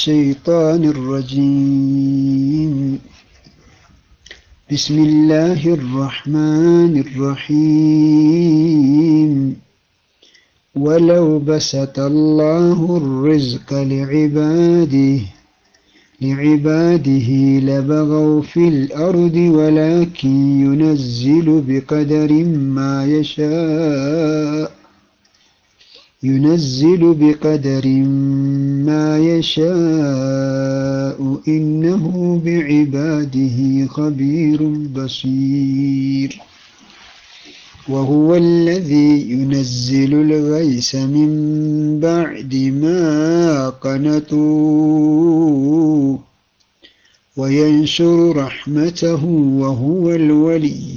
الشيطان الرجيم بسم الله الرحمن الرحيم ولو بسط الله الرزق لعباده لعباده لبغوا في الأرض ولكن ينزل بقدر ما يشاء ينزل بقدر ما يشاء إنه بعباده خبير بصير وهو الذي ينزل الغيث من بعد ما قنطوا وينشر رحمته وهو الولي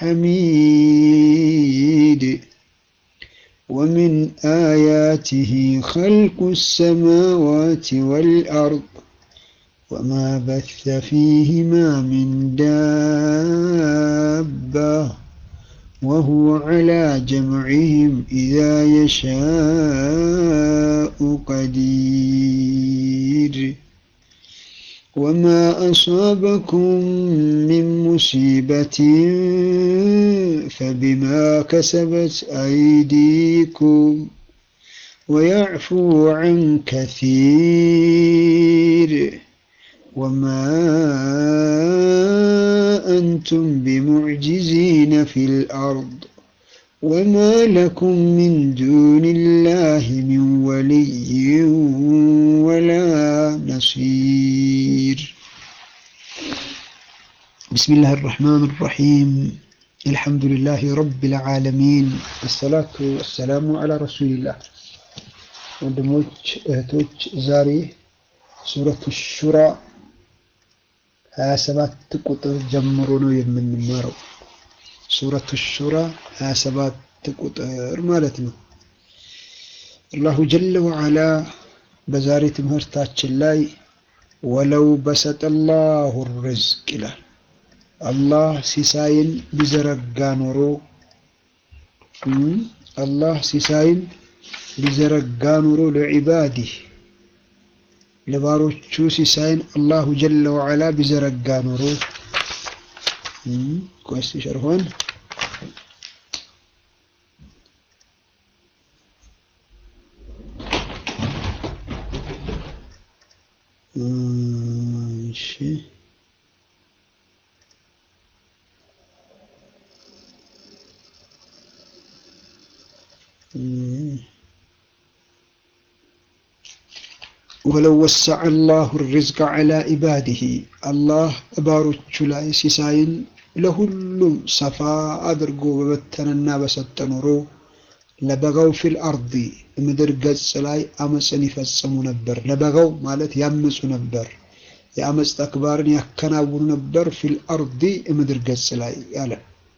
الحميد ومن آياته خلق السماوات والأرض وما بث فيهما من دابة وهو على جمعهم إذا يشاء قدير وما أصابكم من مصيبة فبما كسبت أيديكم ويعفو عن كثير وما أنتم بمعجزين في الأرض وما لكم من دون الله من ولي ولا نصير بسم الله الرحمن الرحيم الحمد لله رب العالمين الصلاة والسلام على رسول الله ወንድሞች እህቶች ዛሬ ሱረቱ ሹራ 27 ቁጥር ጀምሮ ነው የምንማረው ሱረቱ ሹራ 27 ቁጥር ማለት ነው አላሁ ጀለ ወዓላ በዛሬ ትምህርታችን ላይ ወለው በሰጠ ላሁ ርዝቅ ይላል አላህ ሲሳይን ቢዘረጋ ኖሮ አላህ ሲሳይን ቢዘረጋ ኖሮ ለዒባዲህ ለባሮቹ ሲሳይን አላሁ ጀለ ወዓላ ቢዘረጋ ኖሮ ቆስ ሸርሆን እሺ ወለው ወሰዐ አላሁ ሪዝቀ ዐላ ኢባዲሂ አላህ ባሮቹ ላይ ሲሳይን ለሁሉም ሰፋ አድርጎ በበተነና በሰጠ ኖሮ ለበጋው ፊል አርዲ ምድር ገጽ ላይ አመፅን ይፈጽሙ ነበር። ለበጋው ማለት ያመፁ ነበር፣ የአመፅ ተግባርን ያከናውኑ ነበር። ፊል አርዲ ምድር ገጽ ላይ ያለ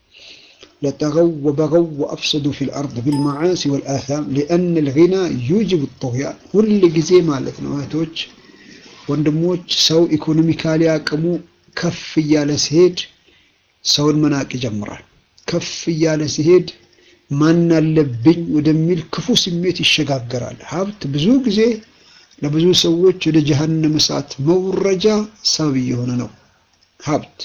ለጠገው ወበገው ወአፍሰዱ ፊል አርድ ቢልመዓሲ ወልአታም ሊአን ልጊና ዩጅብ ጦያን ሁል ጊዜ ማለት ነው። እህቶች ወንድሞች፣ ሰው ኢኮኖሚካሊ አቅሙ ከፍ እያለ ሲሄድ ሰውን መናቅ ይጀምራል። ከፍ እያለ ሲሄድ ማን አለብኝ ወደሚል ክፉ ስሜት ይሸጋገራል። ሀብት ብዙ ጊዜ ለብዙ ሰዎች ወደ ጀሀነም እሳት መውረጃ ሰበብ እየሆነ ነው። ሀብት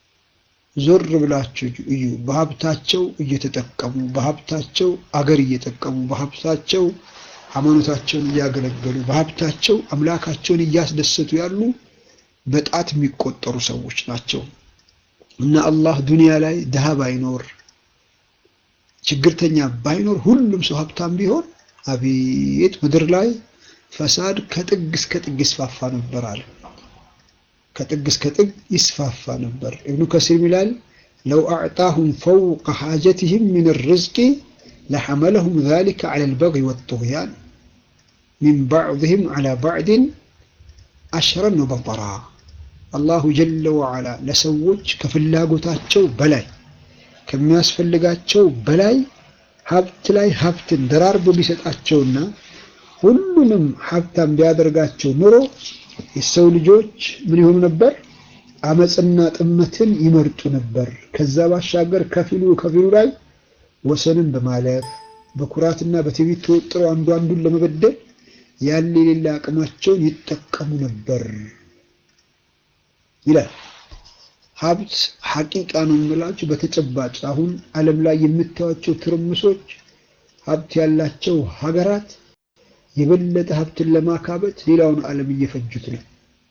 ዞር ብላችሁ እዩ። በሀብታቸው እየተጠቀሙ በሀብታቸው አገር እየጠቀሙ በሀብታቸው ሃይማኖታቸውን እያገለገሉ በሀብታቸው አምላካቸውን እያስደሰቱ ያሉ በጣት የሚቆጠሩ ሰዎች ናቸው። እና አላህ ዱንያ ላይ ድሃ ባይኖር ችግርተኛ ባይኖር ሁሉም ሰው ሀብታም ቢሆን አቤት ምድር ላይ ፈሳድ ከጥግ እስከ ጥግ ይስፋፋ ነበር አለ። ከጥግ እስከ ጥግ ይስፋፋ ነበር። ኢብኑ ከሲር ይላል ለው አዕጣሁም ፈውቀ ሓጀትህም ምን ርዝቂ ለሐመለሁም ዛሊከ ዐለ ልበግይ ወጡግያን ሚን ባዕድህም ዐላ ባዕድን አሽረን ወበጠራ አላሁ ጀለ ወዓላ ለሰዎች ከፍላጎታቸው በላይ ከሚያስፈልጋቸው በላይ ሀብት ላይ ሀብትን ደራርቦ ቢሰጣቸውና ሁሉንም ሀብታም ቢያደርጋቸው ኑሮ የሰው ልጆች ምን ይሆኑ ነበር? አመፅና ጥመትን ይመርጡ ነበር። ከዛ ባሻገር ከፊሉ ከፊሉ ላይ ወሰንን በማለፍ በኩራትና በትዕቢት ተወጥረው አንዱ አንዱን ለመበደል ያለ የሌለ አቅማቸውን ይጠቀሙ ነበር ይላል። ሀብት ሐቂቃ ነው የምላችሁ። በተጨባጭ አሁን ዓለም ላይ የምታዩቸው ትርምሶች ሀብት ያላቸው ሀገራት የበለጠ ሀብትን ለማካበት ሌላውን ዓለም እየፈጁት ነው።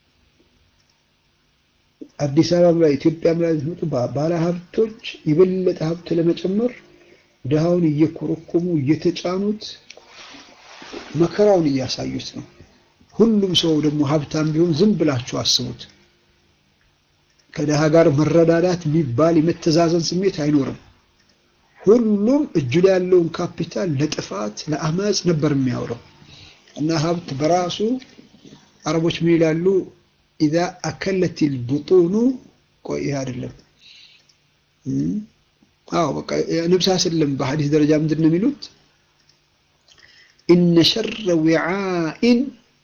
አዲስ አበባ ላይ ኢትዮጵያም ላይ ሲመጡ ባለ ሀብቶች የበለጠ ሀብት ለመጨመር ድሃውን እየኮረኮሙ እየተጫኑት መከራውን እያሳዩት ነው። ሁሉም ሰው ደግሞ ሀብታም ቢሆን ዝም ብላችሁ አስቡት። ከድሃ ጋር መረዳዳት የሚባል የመተዛዘን ስሜት አይኖርም። ሁሉም እጁ ላይ ያለውን ካፒታል ለጥፋት ለአመፅ ነበር የሚያውለው እና ሀብት በራሱ አረቦች ምን ይላሉ? ኢዛ አከለት ልቡጡኑ ቆይ ይህ አይደለም። አዎ በቃ ነብስ ስለም በሐዲስ ደረጃ ምንድን ነው የሚሉት? ኢነ ሸረ ዊዓኢን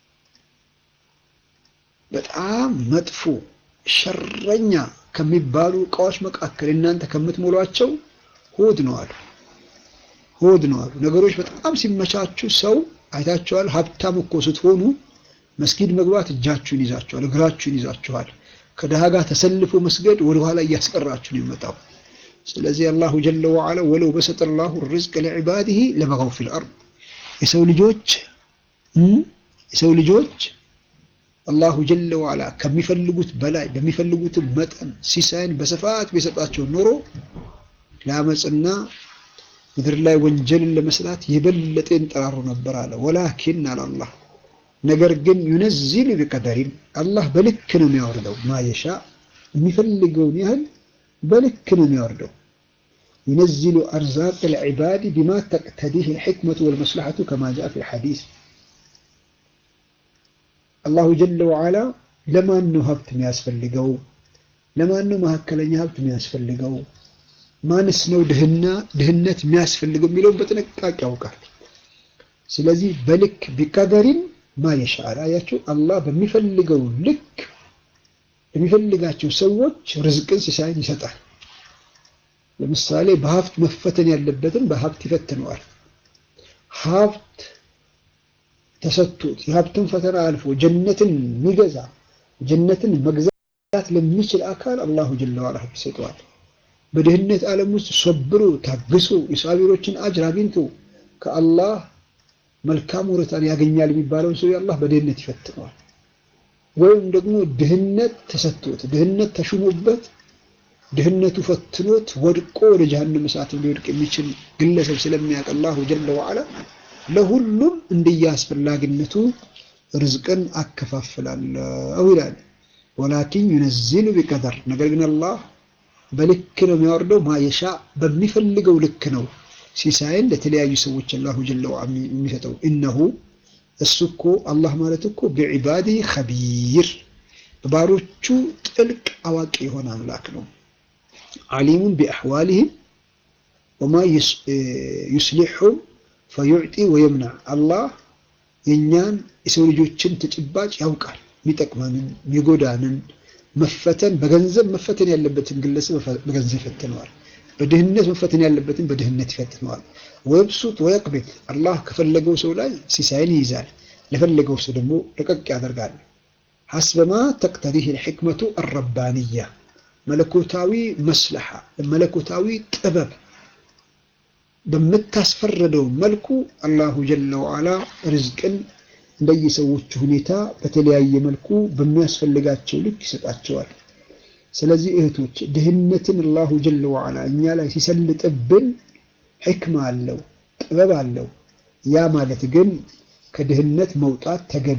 በጣም መጥፎ ሸረኛ ከሚባሉ እቃዎች መካከል እናንተ ከምትሞሏቸው ሆድ ነው አሉ። ሆድ ነው አሉ። ነገሮች በጣም ሲመቻቹ ሰው አይታችኋል። ሀብታም እኮ ስትሆኑ መስጊድ መግባት እጃችሁን ይዛችኋል፣ እግራችሁን ይዛችኋል። ከድሃ ጋር ተሰልፎ መስገድ ወደኋላ እያስቀራችሁ ነው የመጣው። ስለዚህ አላሁ ጀለ ወዓላ ወለው በሰጠ ላሁ ርዝቅ ለዕባዲህ ለበገው ፊል አርድ የሰው ልጆች የሰው ልጆች አላሁ ጀለ ወዓላ ከሚፈልጉት በላይ በሚፈልጉት መጠን ሲሳይን በስፋት ቢሰጣቸው ኖሮ ለአመፅና ምድር ላይ ወንጀልን ለመስራት የበለጠ ይንጠራሩ ነበር አለ። ወላኪን አለ አላህ ነገር ግን ዩነዚሉ ቢቀደሪን አላህ በልክ ነው የሚያወርደው። ማየሻ የሚፈልገውን ያህል በልክ ነው የሚያወርደው። ዩነዚሉ አርዛቅ ልዕባድ ቢማ ተቅተዲህ ልሕክመቱ ወልመስላሐቱ ከማ ጃአ ፊ ልሐዲስ አላሁ ጀለ ወዓላ ለማን ነው ሀብት የሚያስፈልገው? ለማን ነው መካከለኛ ሀብት የሚያስፈልገው? ማንስ ነው ድህና ድህነት የሚያስፈልገው የሚለውን በጥንቃቄ ያውቃል። ስለዚህ በልክ ቢቀደሪን ማየሻል አያችሁ፣ አላህ በሚፈልገው ልክ የሚፈልጋቸው ሰዎች ርዝቅን ሲሳይን ይሰጣል። ለምሳሌ በሀብት መፈተን ያለበትን በሀብት ይፈትነዋል። ሀብት ተሰጥቶት የሀብትን ፈተና አልፎ ጀነትን የሚገዛ ጀነትን መግዛት ለሚችል አካል አላሁ ጀለ ወዐላ ሀብት ይሰጠዋል። በድህነት ዓለም ውስጥ ሶብሮ ታግሶ የሳቢሮችን አጅር አግኝቶ ከአላህ መልካም ወረታን ያገኛል የሚባለውን ሰው አላህ በድህነት ይፈትነዋል። ወይም ደግሞ ድህነት ተሰጥቶት ድህነት ተሹሞበት ድህነቱ ፈትኖት ወድቆ ወደ ጀሀነም እሳት ሊወድቅ የሚችል ግለሰብ ስለሚያውቅ አላሁ ጀለ ወዐላ ለሁሉም እንደየአስፈላጊነቱ ርዝቅን አከፋፍላለሁ ይላል። ወላኪን ዩነዚሉ ቢቀደር ነገር ግን አላህ በልክ ነው የሚያወርደው። ማየሻ በሚፈልገው ልክ ነው ሲሳይን ለተለያዩ ሰዎች አላሁ ጀለ ወዐላ የሚሰጠው። እነሁ እሱ እኮ አላህ ማለት እኮ ቢዒባዲህ ኸቢር በባሮቹ ጥልቅ አዋቂ የሆነ አምላክ ነው። ዓሊሙን ቢአሕዋሊህም ወማ ዩስሊሑም ፈዩዕጢ ወየምናዕ አላህ የእኛን የሰው ልጆችን ተጨባጭ ያውቃል። የሚጠቅመንን የሚጎዳንን መፈተን በገንዘብ መፈተን ያለበትን ግለሰብ በገንዘብ ይፈትነዋል። በድህነት መፈተን ያለበትን በድህነት ይፈትነዋል። ወየብሱጥ ወየቅቢድ አላህ ከፈለገው ሰው ላይ ሲሳይን ይይዛል፣ ለፈለገው ሰው ደግሞ ለቀቅ ያደርጋል። ሐስበማ ተቅተዲህ ልሕክመቱ አረባንያ መለኮታዊ መስለሓ መለኮታዊ ጥበብ በምታስፈረደው መልኩ አላሁ ጀለ ወዐላ ርዝቅን እንደየሰዎቹ ሁኔታ በተለያየ መልኩ በሚያስፈልጋቸው ልክ ይሰጣቸዋል። ስለዚህ እህቶች ድህነትን አላሁ ጀለ ወዐላ እኛ ላይ ሲሰልጥብን ሕክማ አለው፣ ጥበብ አለው። ያ ማለት ግን ከድህነት መውጣት ተገቢ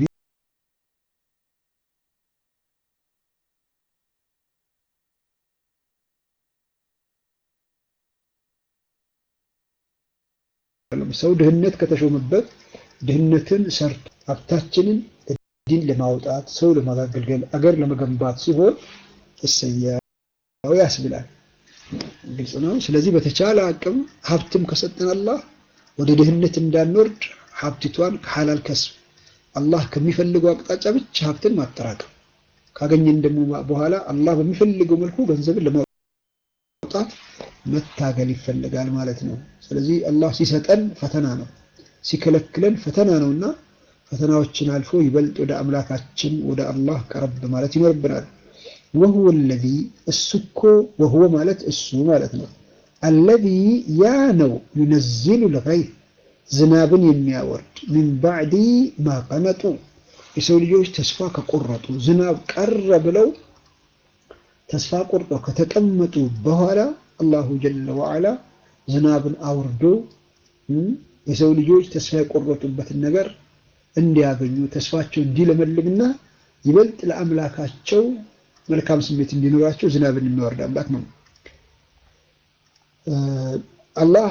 ሰው ድህነት ከተሾመበት ድህነትን ሰርቶ ሀብታችንን ዲን ለማውጣት ሰው ለማገልገል አገር ለመገንባት ሲሆን እሰያው ያስብላል። ግልጽ ነው። ስለዚህ በተቻለ አቅም ሀብትም ከሰጠን አላህ ወደ ድህነት እንዳንወርድ ሀብቲቷን ከሐላል ከስብ አላህ ከሚፈልገው አቅጣጫ ብቻ ሀብትን ማጠራቀም ካገኘን ደግሞ በኋላ አላህ በሚፈልገው መልኩ ገንዘብን ለማውጣት መታገል ይፈልጋል ማለት ነው። ስለዚህ አላህ ሲሰጠን ፈተና ነው፣ ሲከለክለን ፈተና ነውና ፈተናዎችን አልፎ ይበልጥ ወደ አምላካችን ወደ አላህ ቀረብ ማለት ይኖርብናል። ወሁወ አለዚ እሱ እኮ ወሁወ ማለት እሱ ማለት ነው። አለዚ ያ ነው ዩነዚሉ ልገይዝ ዝናብን የሚያወርድ ሚን ባዕዲ ማ ቀነጡ የሰው ልጆች ተስፋ ከቆረጡ ዝናብ ቀረ ብለው ተስፋ ቆርጠው ከተቀመጡ በኋላ አላሁ ጀለ ወዓላ ዝናብን አውርዶ የሰው ልጆች ተስፋ የቆረጡበትን ነገር እንዲያገኙ ተስፋቸው እንዲለመልምና ይበልጥ ለአምላካቸው መልካም ስሜት እንዲኖራቸው ዝናብን የሚያወርድ አምላክ ነው። አላህ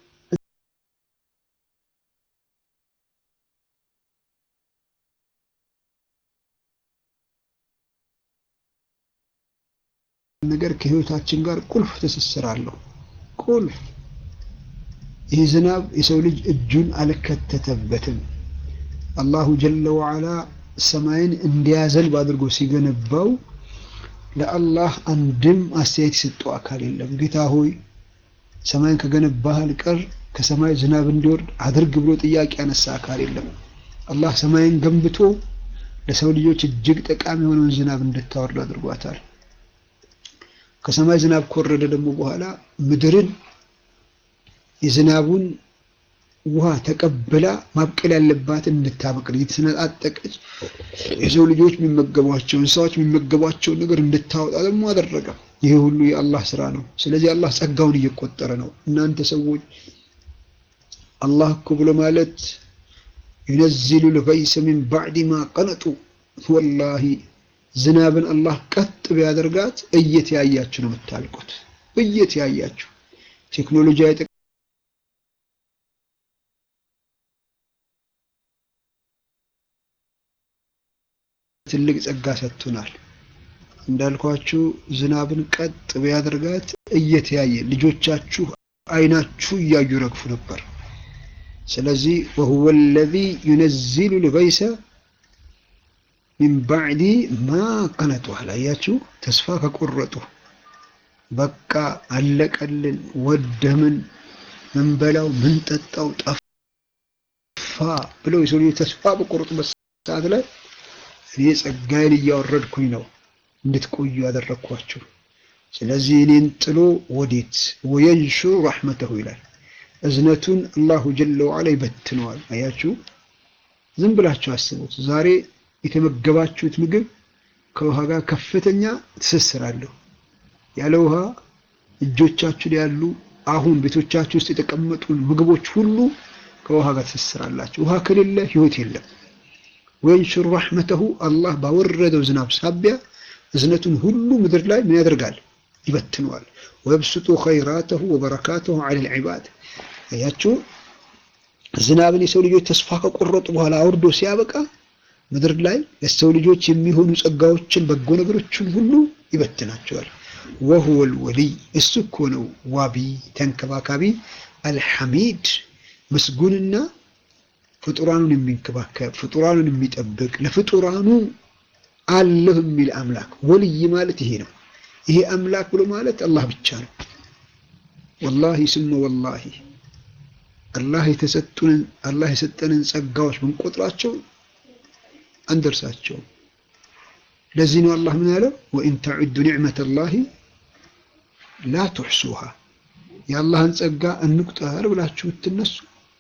ነገር ከህይወታችን ጋር ቁልፍ ትስስር አለው። ቁልፍ ይህ ዝናብ የሰው ልጅ እጁን አልከተተበትም። አላሁ ጀለ ወዓላ ሰማይን እንዲያዘንብ አድርጎ ሲገነባው ለአላህ አንድም አስተያየት የሰጠው አካል የለም። ጌታ ሆይ ሰማይን ከገነባህ አልቀር ከሰማይ ዝናብ እንዲወርድ አድርግ ብሎ ጥያቄ ያነሳ አካል የለም። አላህ ሰማይን ገንብቶ ለሰው ልጆች እጅግ ጠቃሚ የሆነውን ዝናብ እንድታወርድ አድርጓታል። ከሰማይ ዝናብ ከወረደ ደግሞ በኋላ ምድርን የዝናቡን ውሃ ተቀብላ ማብቀል ያለባትን እንድታበቅል እየተሰነጣጠቀች የሰው ልጆች የሚመገቧቸው እንስሳዎች የሚመገቧቸውን ነገር እንድታወጣ ደግሞ አደረገ። ይህ ሁሉ የአላህ ስራ ነው። ስለዚህ አላህ ጸጋውን እየቆጠረ ነው። እናንተ ሰዎች አላህ እኮ ብሎ ማለት ዩነዚሉ ልገይሰ ሚን ባዕድ ማ ቀነጡ ወላሂ ዝናብን አላህ ቀጥ ቢያደርጋት እየተያያችሁ ነው የምታልቁት። እየተያያችሁ ቴክኖሎጂ አይጠ ትልቅ ጸጋ ሰጥቶናል። እንዳልኳችሁ ዝናብን ቀጥ ቢያደርጋት እየተያየ ልጆቻችሁ አይናችሁ እያዩ ረግፉ ነበር። ስለዚህ ወሁወ አለዚ ዩነዚሉ ልገይሰ ሚን ባዕዲ ማ ቀነጡ አላያችሁ፣ ተስፋ ከቆረጡ በቃ አለቀልን፣ ወደምን፣ ምንበላው፣ ምንጠጣው ጠፋ ብለው የሰው ልጆች ተስፋ በቆረጡበት ሰዓት ላይ እኔ ጸጋዬን እያወረድኩኝ ነው እንድትቆዩ ያደረግኳችሁ። ስለዚህ እኔን ጥሎ ወዴት ወየንሹሩ ረሕመተሁ ይላል። እዝነቱን አላሁ ጀለ ወዓላ ይበትነዋል። አያችሁ፣ ዝም ብላችሁ አስቡት። ዛሬ የተመገባችሁት ምግብ ከውሃ ጋር ከፍተኛ ትስስር አለው። ያለ ውሃ እጆቻችሁ ላይ ያሉ አሁን ቤቶቻችሁ ውስጥ የተቀመጡ ምግቦች ሁሉ ከውሃ ጋር ትስስር አላቸው። ውሃ ከሌለ ህይወት የለም። ወየንሹሩ ረሕመተሁ አላህ ባወረደው ዝናብ ሳቢያ እዝነቱን ሁሉ ምድር ላይ ምን ያደርጋል? ይበትነዋል። ወየብሱጡ ኸይራተሁ ወበረካተሁ ዐለል ዒባድ። አያችሁ ዝናብን የሰው ልጆች ተስፋ ከቆረጡ በኋላ አውርዶ ሲያበቃ ምድር ላይ ለሰው ልጆች የሚሆኑ ጸጋዎችን በጎ ነገሮችን ሁሉ ይበትናቸዋል። ወሁወል ወሊይ እሱ እኮ ነው ዋቢ ተንከባካቢ፣ አልሐሚድ ምስጉንና ፍጡራኑን የሚንከባከብ ፍጡራኑን የሚጠብቅ ለፍጡራኑ አለሁ የሚል አምላክ ወልይ ማለት ይሄ ነው። ይሄ አምላክ ብሎ ማለት አላህ ብቻ ነው። ወላሂ ስመ ወላሂ አላህ የተሰጡንን አላህ የሰጠንን ጸጋዎች ብንቆጥራቸው አንደርሳቸውም። ለዚህ ነው አላህ ምን ያለው ወኢን ተዑዱ ኒዕመተላሂ ላ ቱሕሱሃ የአላህን ጸጋ እንቁጠር ብላችሁ ብትነሱ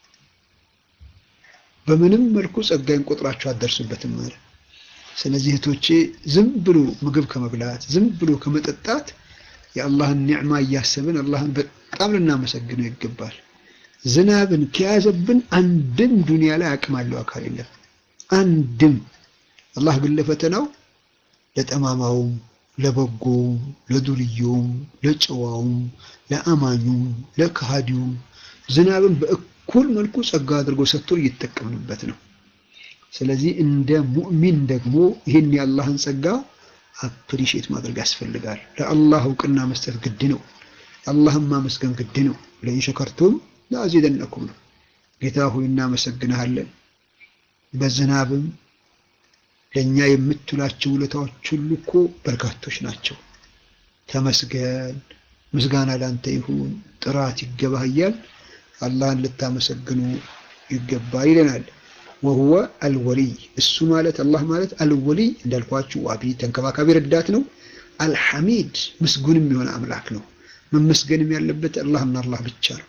በምንም መልኩ ጸጋይን ቆጥራችሁ አትደርሱበትም ማለት ስለዚህ እህቶቼ ዝም ብሎ ምግብ ከመብላት ዝም ብሎ ከመጠጣት የአላህን ኒዕማ እያሰብን አላህን በጣም ልናመሰግነው ይገባል። ዝናብን ከያዘብን አንድም ዱንያ ላይ አቅም አለው አካል የለም። አንድም አላህ ግን ለፈተናው ለጠማማውም፣ ለበጎውም፣ ለዱርየውም፣ ለጨዋውም፣ ለአማኙም፣ ለከሃዲውም ዝናብን በእኩል መልኩ ጸጋ አድርጎ ሰጥቶ እየተጠቀምንበት ነው። ስለዚህ እንደ ሙእሚን ደግሞ ይህን የአላህን ጸጋ አፕሪሼት ማድረግ ያስፈልጋል። ለአላህ እውቅና መስጠት ግድ ነው። አላህን ማመስገን ግድ ነው። ለኢን ሸከርቱም ለአዚደነኩም ነው። ጌታ ሆይ እናመሰግንሃለን። በዝናብም ለእኛ የምትውላቸው ውለታዎች ሁሉ እኮ በርካቶች ናቸው። ተመስገን፣ ምስጋና ላንተ ይሁን፣ ጥራት ይገባህ እያል አላህን ልታመሰግኑ ይገባል ይለናል። ወሁወ አልወሊይ እሱ ማለት አላህ ማለት አልወሊይ እንዳልኳችሁ ዋቢ ተንከባካቢ ረዳት ነው። አልሐሚድ ምስጉንም የሆነ አምላክ ነው። መመስገንም ያለበት አላህና አላህ ብቻ ነው።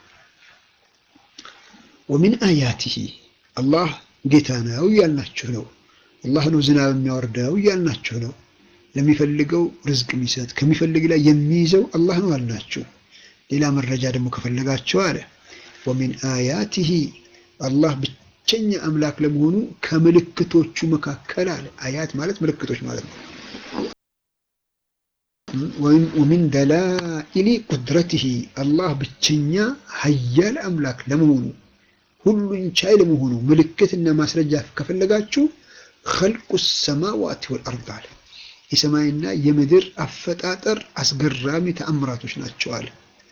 ወሚን አያቲሂ አላህ ጌታ ነው እያልናችሁ ነው። አላህ ነው ዝናብ የሚያወርደው እያልናችሁ ነው። ለሚፈልገው ርዝቅ የሚሰጥ ከሚፈልግ ላይ የሚይዘው አላህ ነው አልናችሁ። ሌላ መረጃ ደግሞ ከፈለጋችሁ አለ ወሚን አያቲሂ አላህ ብቸኛ አምላክ ለመሆኑ ከምልክቶቹ መካከል አለ። አያት ማለት ምልክቶች ማለት ነው። ወሚን ደላኢሊ ቁድረቲሂ አላህ ብቸኛ ሀያል አምላክ ለመሆኑ ሁሉን ቻይ ለመሆኑ ምልክትና ማስረጃ ከፈለጋችሁ ኸልቁ ሰማዋት ወልአርድ አለ። የሰማይና የምድር አፈጣጠር አስገራሚ ተአምራቶች ናቸው አለ።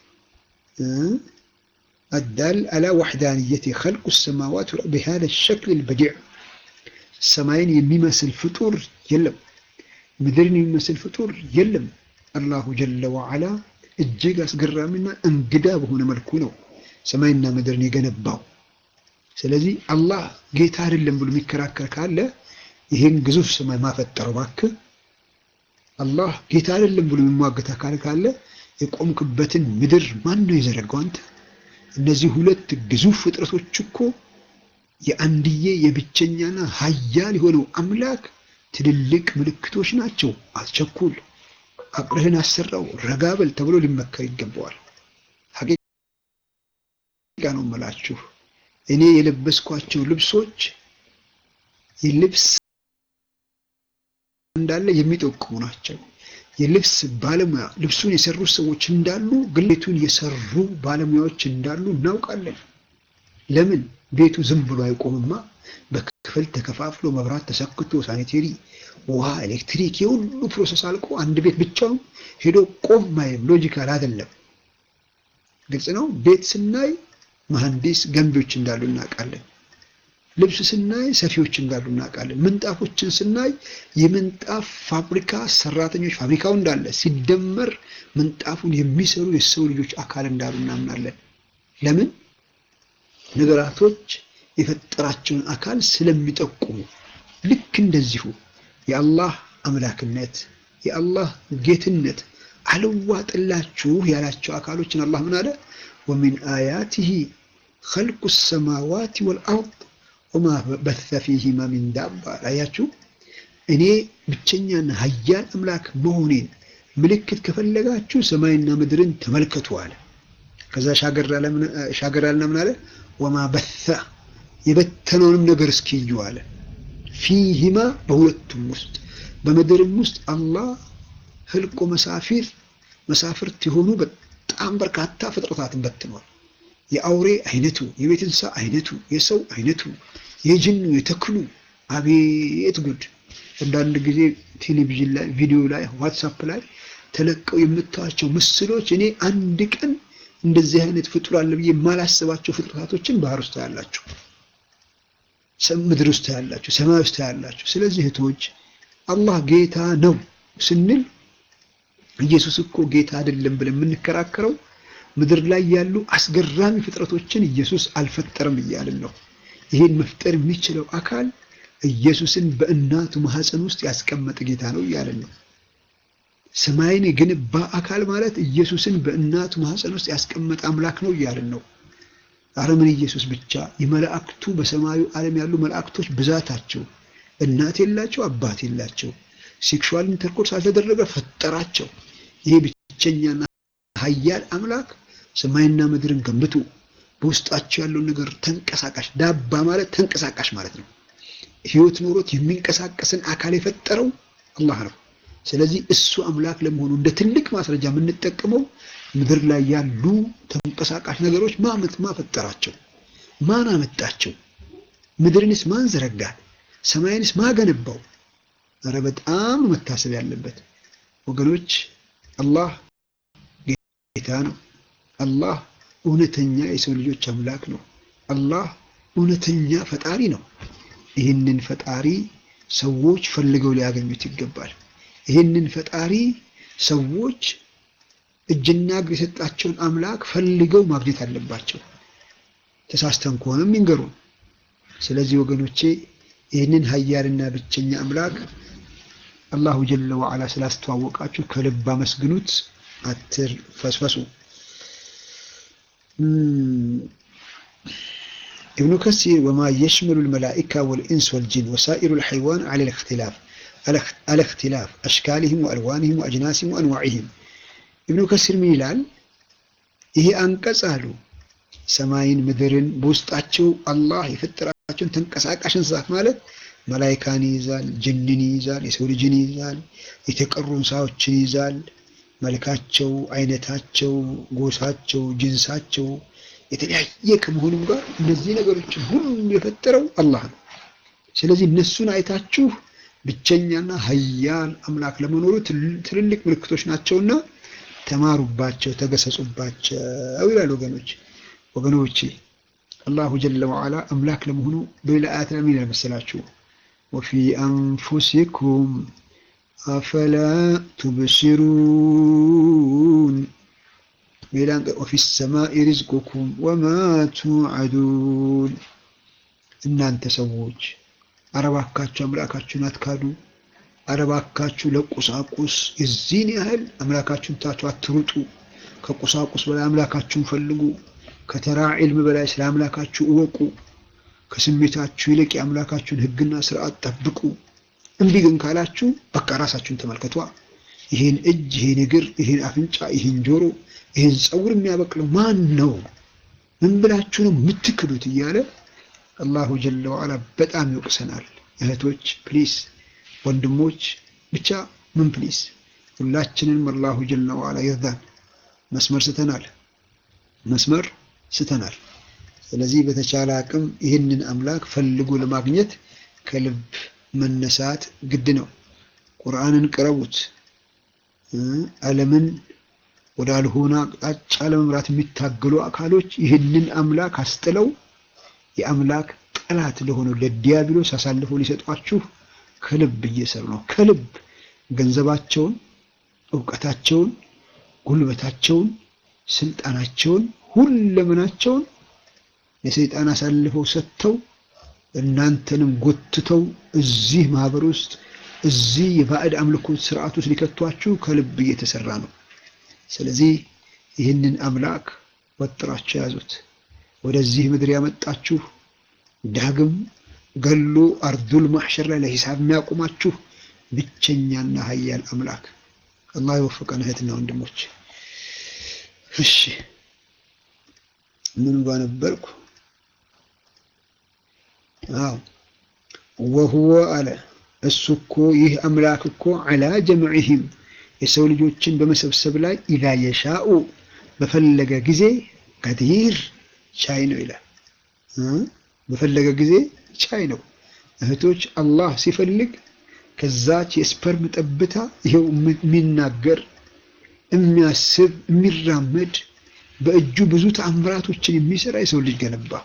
አዳል አላ ዋሕዳንየት ኸልቁ ሰማዋት ቢሃዛ ሸክል ልበዲዕ ሰማይን የሚመስል ፍጡር የለም፣ ምድርን የሚመስል ፍጡር የለም። አላሁ ጀለ ወዓላ እጅግ አስገራሚና እንግዳ በሆነ መልኩ ነው ሰማይና ምድርን የገነባው። ስለዚህ አላህ ጌታ አይደለም ብሎ የሚከራከር ካለ ይህን ግዙፍ ሰማይ ማፈጠረው እባክህ። አላህ ጌታ አይደለም ብሎ የሚሟገት አካል ካለ የቆምክበትን ምድር ማን ነው የዘረጋው? አንተ። እነዚህ ሁለት ግዙፍ ፍጥረቶች እኮ የአንድዬ የብቸኛና ሀያል የሆነው አምላክ ትልልቅ ምልክቶች ናቸው። አትቸኩል፣ አቅርህን አሰራው፣ ረጋበል ተብሎ ሊመከር ይገባዋል። ሀቂቃ ነው የምላችሁ እኔ የለበስኳቸው ልብሶች የልብስ እንዳለ የሚጠቁሙ ናቸው። የልብስ ባለሙያ ልብሱን የሰሩ ሰዎች እንዳሉ ግን ቤቱን የሰሩ ባለሙያዎች እንዳሉ እናውቃለን። ለምን ቤቱ ዝም ብሎ አይቆምማ። በክፍል ተከፋፍሎ መብራት ተሰክቶ ሳኒቴሪ፣ ውሃ፣ ኤሌክትሪክ የሁሉ ፕሮሰስ አልቆ አንድ ቤት ብቻውን ሄዶ ቆም ማይም ሎጂካል አይደለም። ግልጽ ነው። ቤት ስናይ መሐንዲስ ገንቢዎች እንዳሉ እናውቃለን። ልብስ ስናይ ሰፊዎች እንዳሉ እናውቃለን። ምንጣፎችን ስናይ የምንጣፍ ፋብሪካ ሰራተኞች ፋብሪካው እንዳለ ሲደመር ምንጣፉን የሚሰሩ የሰው ልጆች አካል እንዳሉ እናምናለን። ለምን ነገራቶች የፈጠራቸውን አካል ስለሚጠቁሙ። ልክ እንደዚሁ የአላህ አምላክነት የአላህ ጌትነት አልዋጥላችሁ ያላቸው አካሎችን አላህ ምን አለ? ወሚን አያቲሂ ኸልቁ ሰማዋት ወልአርድ ወማ በተ ፊሂማ ሚን ዳባ። አያችሁ እኔ ብቸኛና ሀያል አምላክ መሆኔን ምልክት ከፈለጋችሁ ሰማይና ምድርን ተመልከቱ አለ። ከዛ ሻገር አለና ምን አለ? ወማ በተ የበተነውንም ነገር እስኪዩ አለ። ፊሂማ በሁለቱም ውስጥ በምድርም ውስጥ አላህ ህልቆ መሳፊር መሳፍርት የሆኑ በጣም በርካታ ፍጥረታትን በትኗል። የአውሬ አይነቱ፣ የቤት እንስሳ አይነቱ፣ የሰው አይነቱ፣ የጅኑ፣ የተክሉ አቤት ጉድ! አንዳንድ ጊዜ ቴሌቪዥን ላይ፣ ቪዲዮ ላይ፣ ዋትሳፕ ላይ ተለቀው የምታዩቸው ምስሎች እኔ አንድ ቀን እንደዚህ አይነት ፍጡር አለ ብዬ የማላስባቸው ፍጥረታቶችን ባህር ውስጥ ያላችሁ፣ ምድር ውስጥ ያላችሁ፣ ሰማይ ውስጥ ያላችሁ። ስለዚህ እህቶች አላህ ጌታ ነው ስንል ኢየሱስ እኮ ጌታ አይደለም ብለን የምንከራከረው ምድር ላይ ያሉ አስገራሚ ፍጥረቶችን ኢየሱስ አልፈጠረም እያልን ነው። ይህን መፍጠር የሚችለው አካል ኢየሱስን በእናቱ ማህፀን ውስጥ ያስቀመጠ ጌታ ነው እያልን ነው። ሰማይን የገነባ አካል ማለት ኢየሱስን በእናቱ ማህፀን ውስጥ ያስቀመጠ አምላክ ነው እያልን ነው። አረምን ኢየሱስ ብቻ የመላእክቱ በሰማዩ ዓለም ያሉ መላእክቶች ብዛታቸው እናት የላቸው አባት የላቸው ሴክሹዋል ኢንተርኮርስ አልተደረገ ፈጠራቸው። ይሄ ብቸኛና ሀያል አምላክ ሰማይና ምድርን ገንብቶ በውስጣቸው ያለውን ነገር ተንቀሳቃሽ ዳባ ማለት ተንቀሳቃሽ ማለት ነው። ህይወት ኖሮት የሚንቀሳቀስን አካል የፈጠረው አላህ ነው። ስለዚህ እሱ አምላክ ለመሆኑ እንደ ትልቅ ማስረጃ የምንጠቀመው ምድር ላይ ያሉ ተንቀሳቃሽ ነገሮች ማመት ማፈጠራቸው ማን አመጣቸው? ምድርንስ ማን ዘረጋት? ሰማይንስ ማገነባው? ኧረ በጣም መታሰብ ያለበት ወገኖች፣ አላህ ጌታ ነው። አላህ እውነተኛ የሰው ልጆች አምላክ ነው። አላህ እውነተኛ ፈጣሪ ነው። ይህንን ፈጣሪ ሰዎች ፈልገው ሊያገኙት ይገባል። ይህንን ፈጣሪ ሰዎች እጅና እግር የሰጣቸውን አምላክ ፈልገው ማግኘት አለባቸው። ተሳስተን ከሆነም ይንገሩን። ስለዚህ ወገኖቼ ይህንን ሀያልና ብቸኛ አምላክ አላሁ ጀለ ወዓላ ስላስተዋወቃችሁ ከልብ አመስግኑት፣ አትርፈስፈሱ። ابن كثير وما يشمل الملائكة والإنس والجن وسائر الحيوان على الاختلاف على اختلاف أشكالهم وألوانهم وأجناسهم وأنواعهم ابن كثير من ይላል ይሄ አንቀጽ አሉ ሰማይን ምድርን በውስጣቸው አላህ የፈጠራቸውን ተንቀሳቃሽ እንስሳት ማለት መላይካን ይይዛል፣ ጅንን ይይዛል፣ የሰው ልጅን ይይዛል፣ የተቀሩ እንስሳዎችን ይይዛል። መልካቸው፣ አይነታቸው፣ ጎሳቸው፣ ጅንሳቸው የተለያየ ከመሆኑም ጋር እነዚህ ነገሮችን ሁሉ የፈጠረው አላህ ነው። ስለዚህ እነሱን አይታችሁ ብቸኛና ሀያል አምላክ ለመኖሩ ትልልቅ ምልክቶች ናቸውና ተማሩባቸው፣ ተገሰጹባቸው ይላል ወገኖች ወገኖቼ አላሁ ጀለ ወዓላ አምላክ ለመሆኑ በሌላ አያት ላይ ምን ይላል መሰላችሁ? ወፊ አንፉሲኩም አፈላ ቱብሲሩን ሌላ ወፊ ሰማኢ ሪዝቁኩም ወማ ቱዓዱን። እናንተ ሰዎች አረባካችሁ አምላካችሁን አትካዱ። አረባካችሁ ለቁሳቁስ የዚህን ያህል አምላካችሁን ታችሁ አትሩጡ። ከቁሳቁስ በላይ አምላካችሁን ፈልጉ። ከተራ ዒልም በላይ ስለ አምላካችሁ እወቁ። ከስሜታችሁ ይልቅ የአምላካችሁን ሕግና ስርዓት ጠብቁ። እምቢ ግን ካላችሁ በቃ ራሳችሁን ተመልከቷ። ይህን እጅ፣ ይህን እግር፣ ይህን አፍንጫ፣ ይህን ጆሮ፣ ይህን ፀጉር የሚያበቅለው ማን ነው? ምን ብላችሁ ነው የምትክዱት? እያለ አላሁ ጀለ ወዓላ በጣም ይወቅሰናል። እህቶች ፕሊስ፣ ወንድሞች ብቻ ምን ፕሊስ፣ ሁላችንንም አላሁ ጀለ ወዓላ ይርዳን። መስመር ስተናል መስመር ስተናል። ስለዚህ በተቻለ አቅም ይህንን አምላክ ፈልጎ ለማግኘት ከልብ መነሳት ግድ ነው። ቁርአንን ቅረቡት። ዓለምን ወደ አልሆነ አቅጣጫ ለመምራት የሚታገሉ አካሎች ይህንን አምላክ አስጥለው የአምላክ ጠላት ለሆነው ለዲያብሎስ አሳልፈው ሊሰጧችሁ ከልብ እየሰሩ ነው። ከልብ ገንዘባቸውን፣ እውቀታቸውን፣ ጉልበታቸውን፣ ስልጣናቸውን ሁለመናቸውን ለሰይጣን አሳልፈው ሰጥተው እናንተንም ጎትተው እዚህ ማህበር ውስጥ እዚህ የባዕድ አምልኮ ስርዓት ውስጥ ሊከቷችሁ ከልብ እየተሰራ ነው። ስለዚህ ይህንን አምላክ ወጥራችሁ ያዙት። ወደዚህ ምድር ያመጣችሁ ዳግም ገሎ አርዱል ማሕሸር ላይ ለሂሳብ የሚያቆማችሁ ብቸኛና ሀያል አምላክ አላህ የወፈቀን እህትና ወንድሞች። እሺ ምን ጋር ነበርኩ? አዎ ወሁወ አለ እሱ እኮ ይህ አምላክ እኮ ዐላ ጀምዕህም የሰው ልጆችን በመሰብሰብ ላይ ኢዛ የሻኡ በፈለገ ጊዜ ቀዲር ቻይ ነው ይላል። በፈለገ ጊዜ ቻይ ነው። እህቶች አላህ ሲፈልግ ከዛች የስፐርም ጠብታ ይኸው የሚናገር የሚያስብ የሚራመድ በእጁ ብዙ ተአምራቶችን የሚሰራ የሰው ልጅ ገነባ።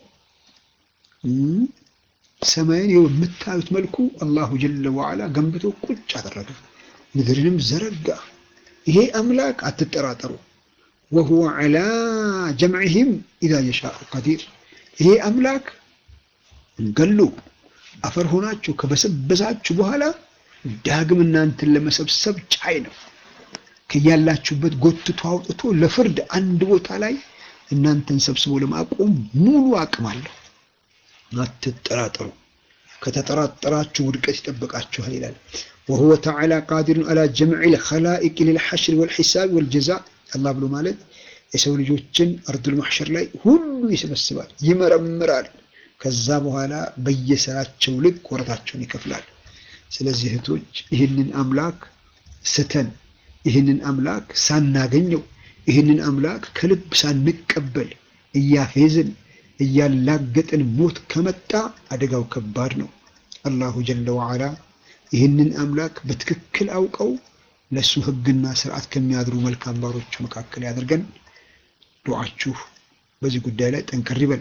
ሰማይን ይኸው የምታዩት መልኩ አላሁ ጀለ ወዓላ ገንብቶ ቁጭ አደረገ። ምድርንም ዘረጋ። ይሄ አምላክ አትጠራጠሩ። ወሁወ ዐላ ጀምዕህም ኢዛ የሻኡ ቀዲር። ይሄ አምላክ ገሉ አፈር ሆናችሁ ከበሰበሳችሁ በኋላ ዳግም እናንተን ለመሰብሰብ ቻይ ነው። ከያላችሁበት ጎትቶ አውጥቶ ለፍርድ አንድ ቦታ ላይ እናንተን ሰብስቦ ለማቆም ሙሉ አቅም አለው። አትጠራጠሩ። ከተጠራጠራችሁ ውድቀት ይጠብቃችኋል ይላል። ወሁወ ተዓላ ቃዲሩን አላ ጀምዒል ኸላኢቅ ሊልሐሽር ወልሒሳብ ወልጀዛ አላህ ብሎ ማለት የሰው ልጆችን አርዱል ማሕሸር ላይ ሁሉ ይሰበስባል፣ ይመረምራል። ከዛ በኋላ በየስራቸው ልክ ወረታቸውን ይከፍላል። ስለዚህ እህቶች ይህንን አምላክ ስተን ይህንን አምላክ ሳናገኘው ይህንን አምላክ ከልብ ሳንቀበል እያፌዝን እያላገጥን ሞት ከመጣ አደጋው ከባድ ነው። አላሁ ጀለ ወዓላ ይህንን አምላክ በትክክል አውቀው ለእሱ ሕግና ስርዓት ከሚያድሩ መልካም ባሮቹ መካከል ያደርገን። ዱዓችሁ በዚህ ጉዳይ ላይ ጠንከር ይበል።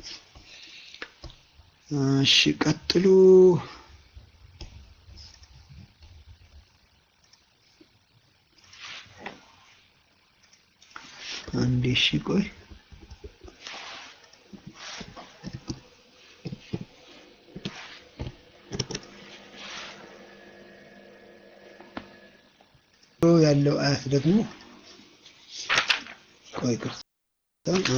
እሺ ቀጥሉ። አንዴ እሺ ቆይ ያለው አያት ደግሞ ቆይ ቅርታ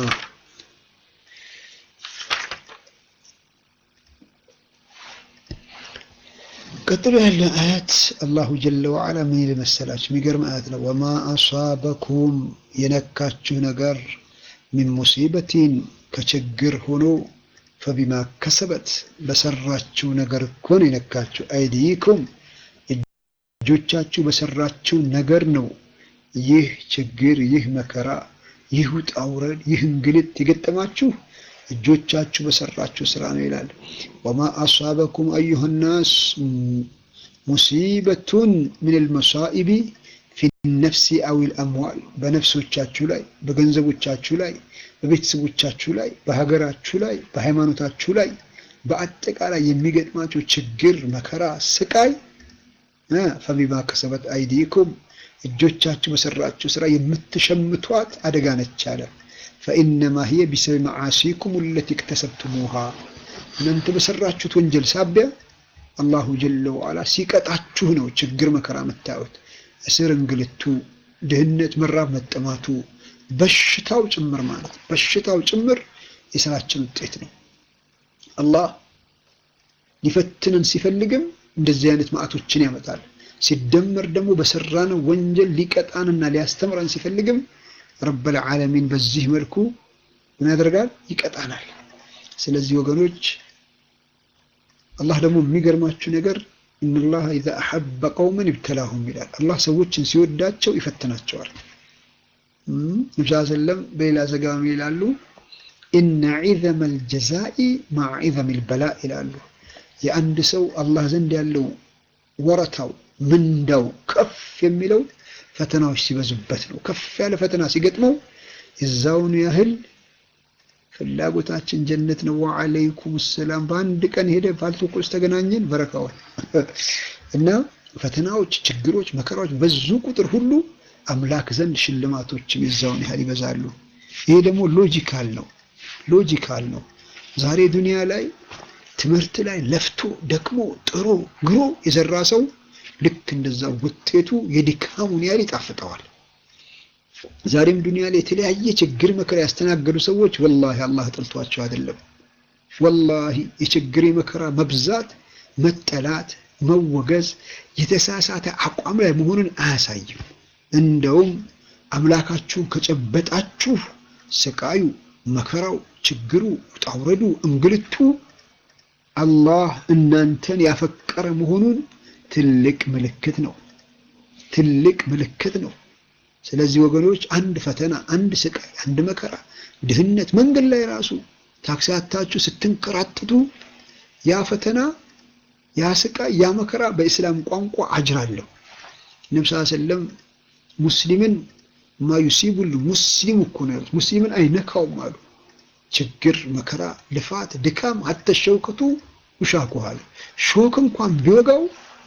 ቀጥሎ ያለ አያት አላሁ ጀለ ወዓላ ምን ይል መሰላችሁ? የሚገርም አያት ነው። ወማ አሷበኩም የነካችሁ ነገር ሚን ሙሲበቲን ከችግር ሆኖ ፈቢማ ከሰበት በሰራችሁ ነገር እኮ ነው የነካችሁ። አይዲኩም እጆቻችሁ በሰራችሁ ነገር ነው ይህ ችግር፣ ይህ መከራ፣ ይህ ውጣ ውረድ፣ ይህ እንግልት የገጠማችሁ እጆቻችሁ በሰራችሁ ስራ ነው ይላል። ወማ አሷበኩም አዩሃ ናስ ሙሲበቱን ምን ልመሳኢቢ ፊ ነፍሲ አው ልአምዋል በነፍሶቻችሁ ላይ፣ በገንዘቦቻችሁ ላይ፣ በቤተሰቦቻችሁ ላይ፣ በሀገራችሁ ላይ፣ በሃይማኖታችሁ ላይ በአጠቃላይ የሚገጥማችሁ ችግር፣ መከራ፣ ስቃይ ፈቢማ ከሰበት አይዲኩም እጆቻችሁ በሰራችሁ ስራ የምትሸምቷት አደጋ ነች አለ። ፈኢነማ ሂየ ቢሰብ መዓሲኩም ለቲ እክተሰብቱሙሃ እናንተ በሰራችሁት ወንጀል ሳቢያ አላሁ ጀለ ወዓላ ሲቀጣችሁ ነው ችግር መከራ የምታዩት። እስር፣ እንግልቱ፣ ድህነት፣ መራብ፣ መጠማቱ፣ በሽታው ጭምር ማለት በሽታው ጭምር የስራችን ውጤት ነው። አላህ ሊፈትነን ሲፈልግም እንደዚህ አይነት ማዕቶችን ያመጣል። ሲደመር ደግሞ በሰራነው ወንጀል ሊቀጣንና ሊያስተምረን ሲፈልግም ረበል ዓለሚን በዚህ መልኩ ምን ያደርጋል? ይቀጣናል። ስለዚህ ወገኖች አላህ ደግሞ የሚገርማችሁ ነገር ኢነላህ ኢዛ አሐበ ቀውመን ይብተላሁም ይላል። አላህ ሰዎችን ሲወዳቸው ይፈትናቸዋል። ነቢ ሰለም በሌላ ዘገባ ይላሉ ኢነ ዒዘመ ልጀዛኢ ማዕ ዒዘም ልበላ ይላሉ። የአንድ ሰው አላህ ዘንድ ያለው ወረታው ምንዳው ከፍ የሚለው ፈተናዎች ሲበዙበት ነው። ከፍ ያለ ፈተና ሲገጥመው የዛውኑ ያህል ፍላጎታችን ጀነት ነው። ወዓለይኩም ሰላም በአንድ ቀን ሄደ ፋልቶኮ ውስጥ ተገናኘን በረካዋል እና ፈተናዎች፣ ችግሮች፣ መከራዎች በዙ ቁጥር ሁሉ አምላክ ዘንድ ሽልማቶችም የዛውን ያህል ይበዛሉ። ይሄ ደግሞ ሎጂካል ነው፣ ሎጂካል ነው። ዛሬ ዱንያ ላይ ትምህርት ላይ ለፍቶ ደክሞ ጥሮ ግሮ የሰራ ሰው ልክ እንደዛ ውጤቱ የድካሙን ያህል ይጣፍጠዋል። ዛሬም ዱንያ ላይ የተለያየ ችግር መከራ ያስተናገዱ ሰዎች ወላሂ አላህ ጠልቷቸው አይደለም። ወላሂ የችግር መከራ መብዛት፣ መጠላት፣ መወገዝ የተሳሳተ አቋም ላይ መሆኑን አያሳይም። እንደውም አምላካችሁን ከጨበጣችሁ ስቃዩ፣ መከራው፣ ችግሩ፣ ውጣውረዱ፣ እንግልቱ አላህ እናንተን ያፈቀረ መሆኑን ትልቅ ምልክት ነው። ትልቅ ምልክት ነው። ስለዚህ ወገኖች አንድ ፈተና፣ አንድ ስቃይ፣ አንድ መከራ፣ ድህነት፣ መንገድ ላይ ራሱ ታክሲ አታችሁ ስትንከራተቱ ያ ፈተና፣ ያ ስቃይ፣ ያ መከራ በእስላም ቋንቋ አጅር አለው። ነብዩ ሰለላሁ ዐለይሂ ወሰለም ሙስሊምን ማዩሲቡል ሙስሊም እኮ ነው ያሉት። ሙስሊምን አይነካውም አሉ። ችግር፣ መከራ፣ ልፋት፣ ድካም ሀተ ሸውከቱ ውሻኩሃል ሾክ እንኳን ቢወጋው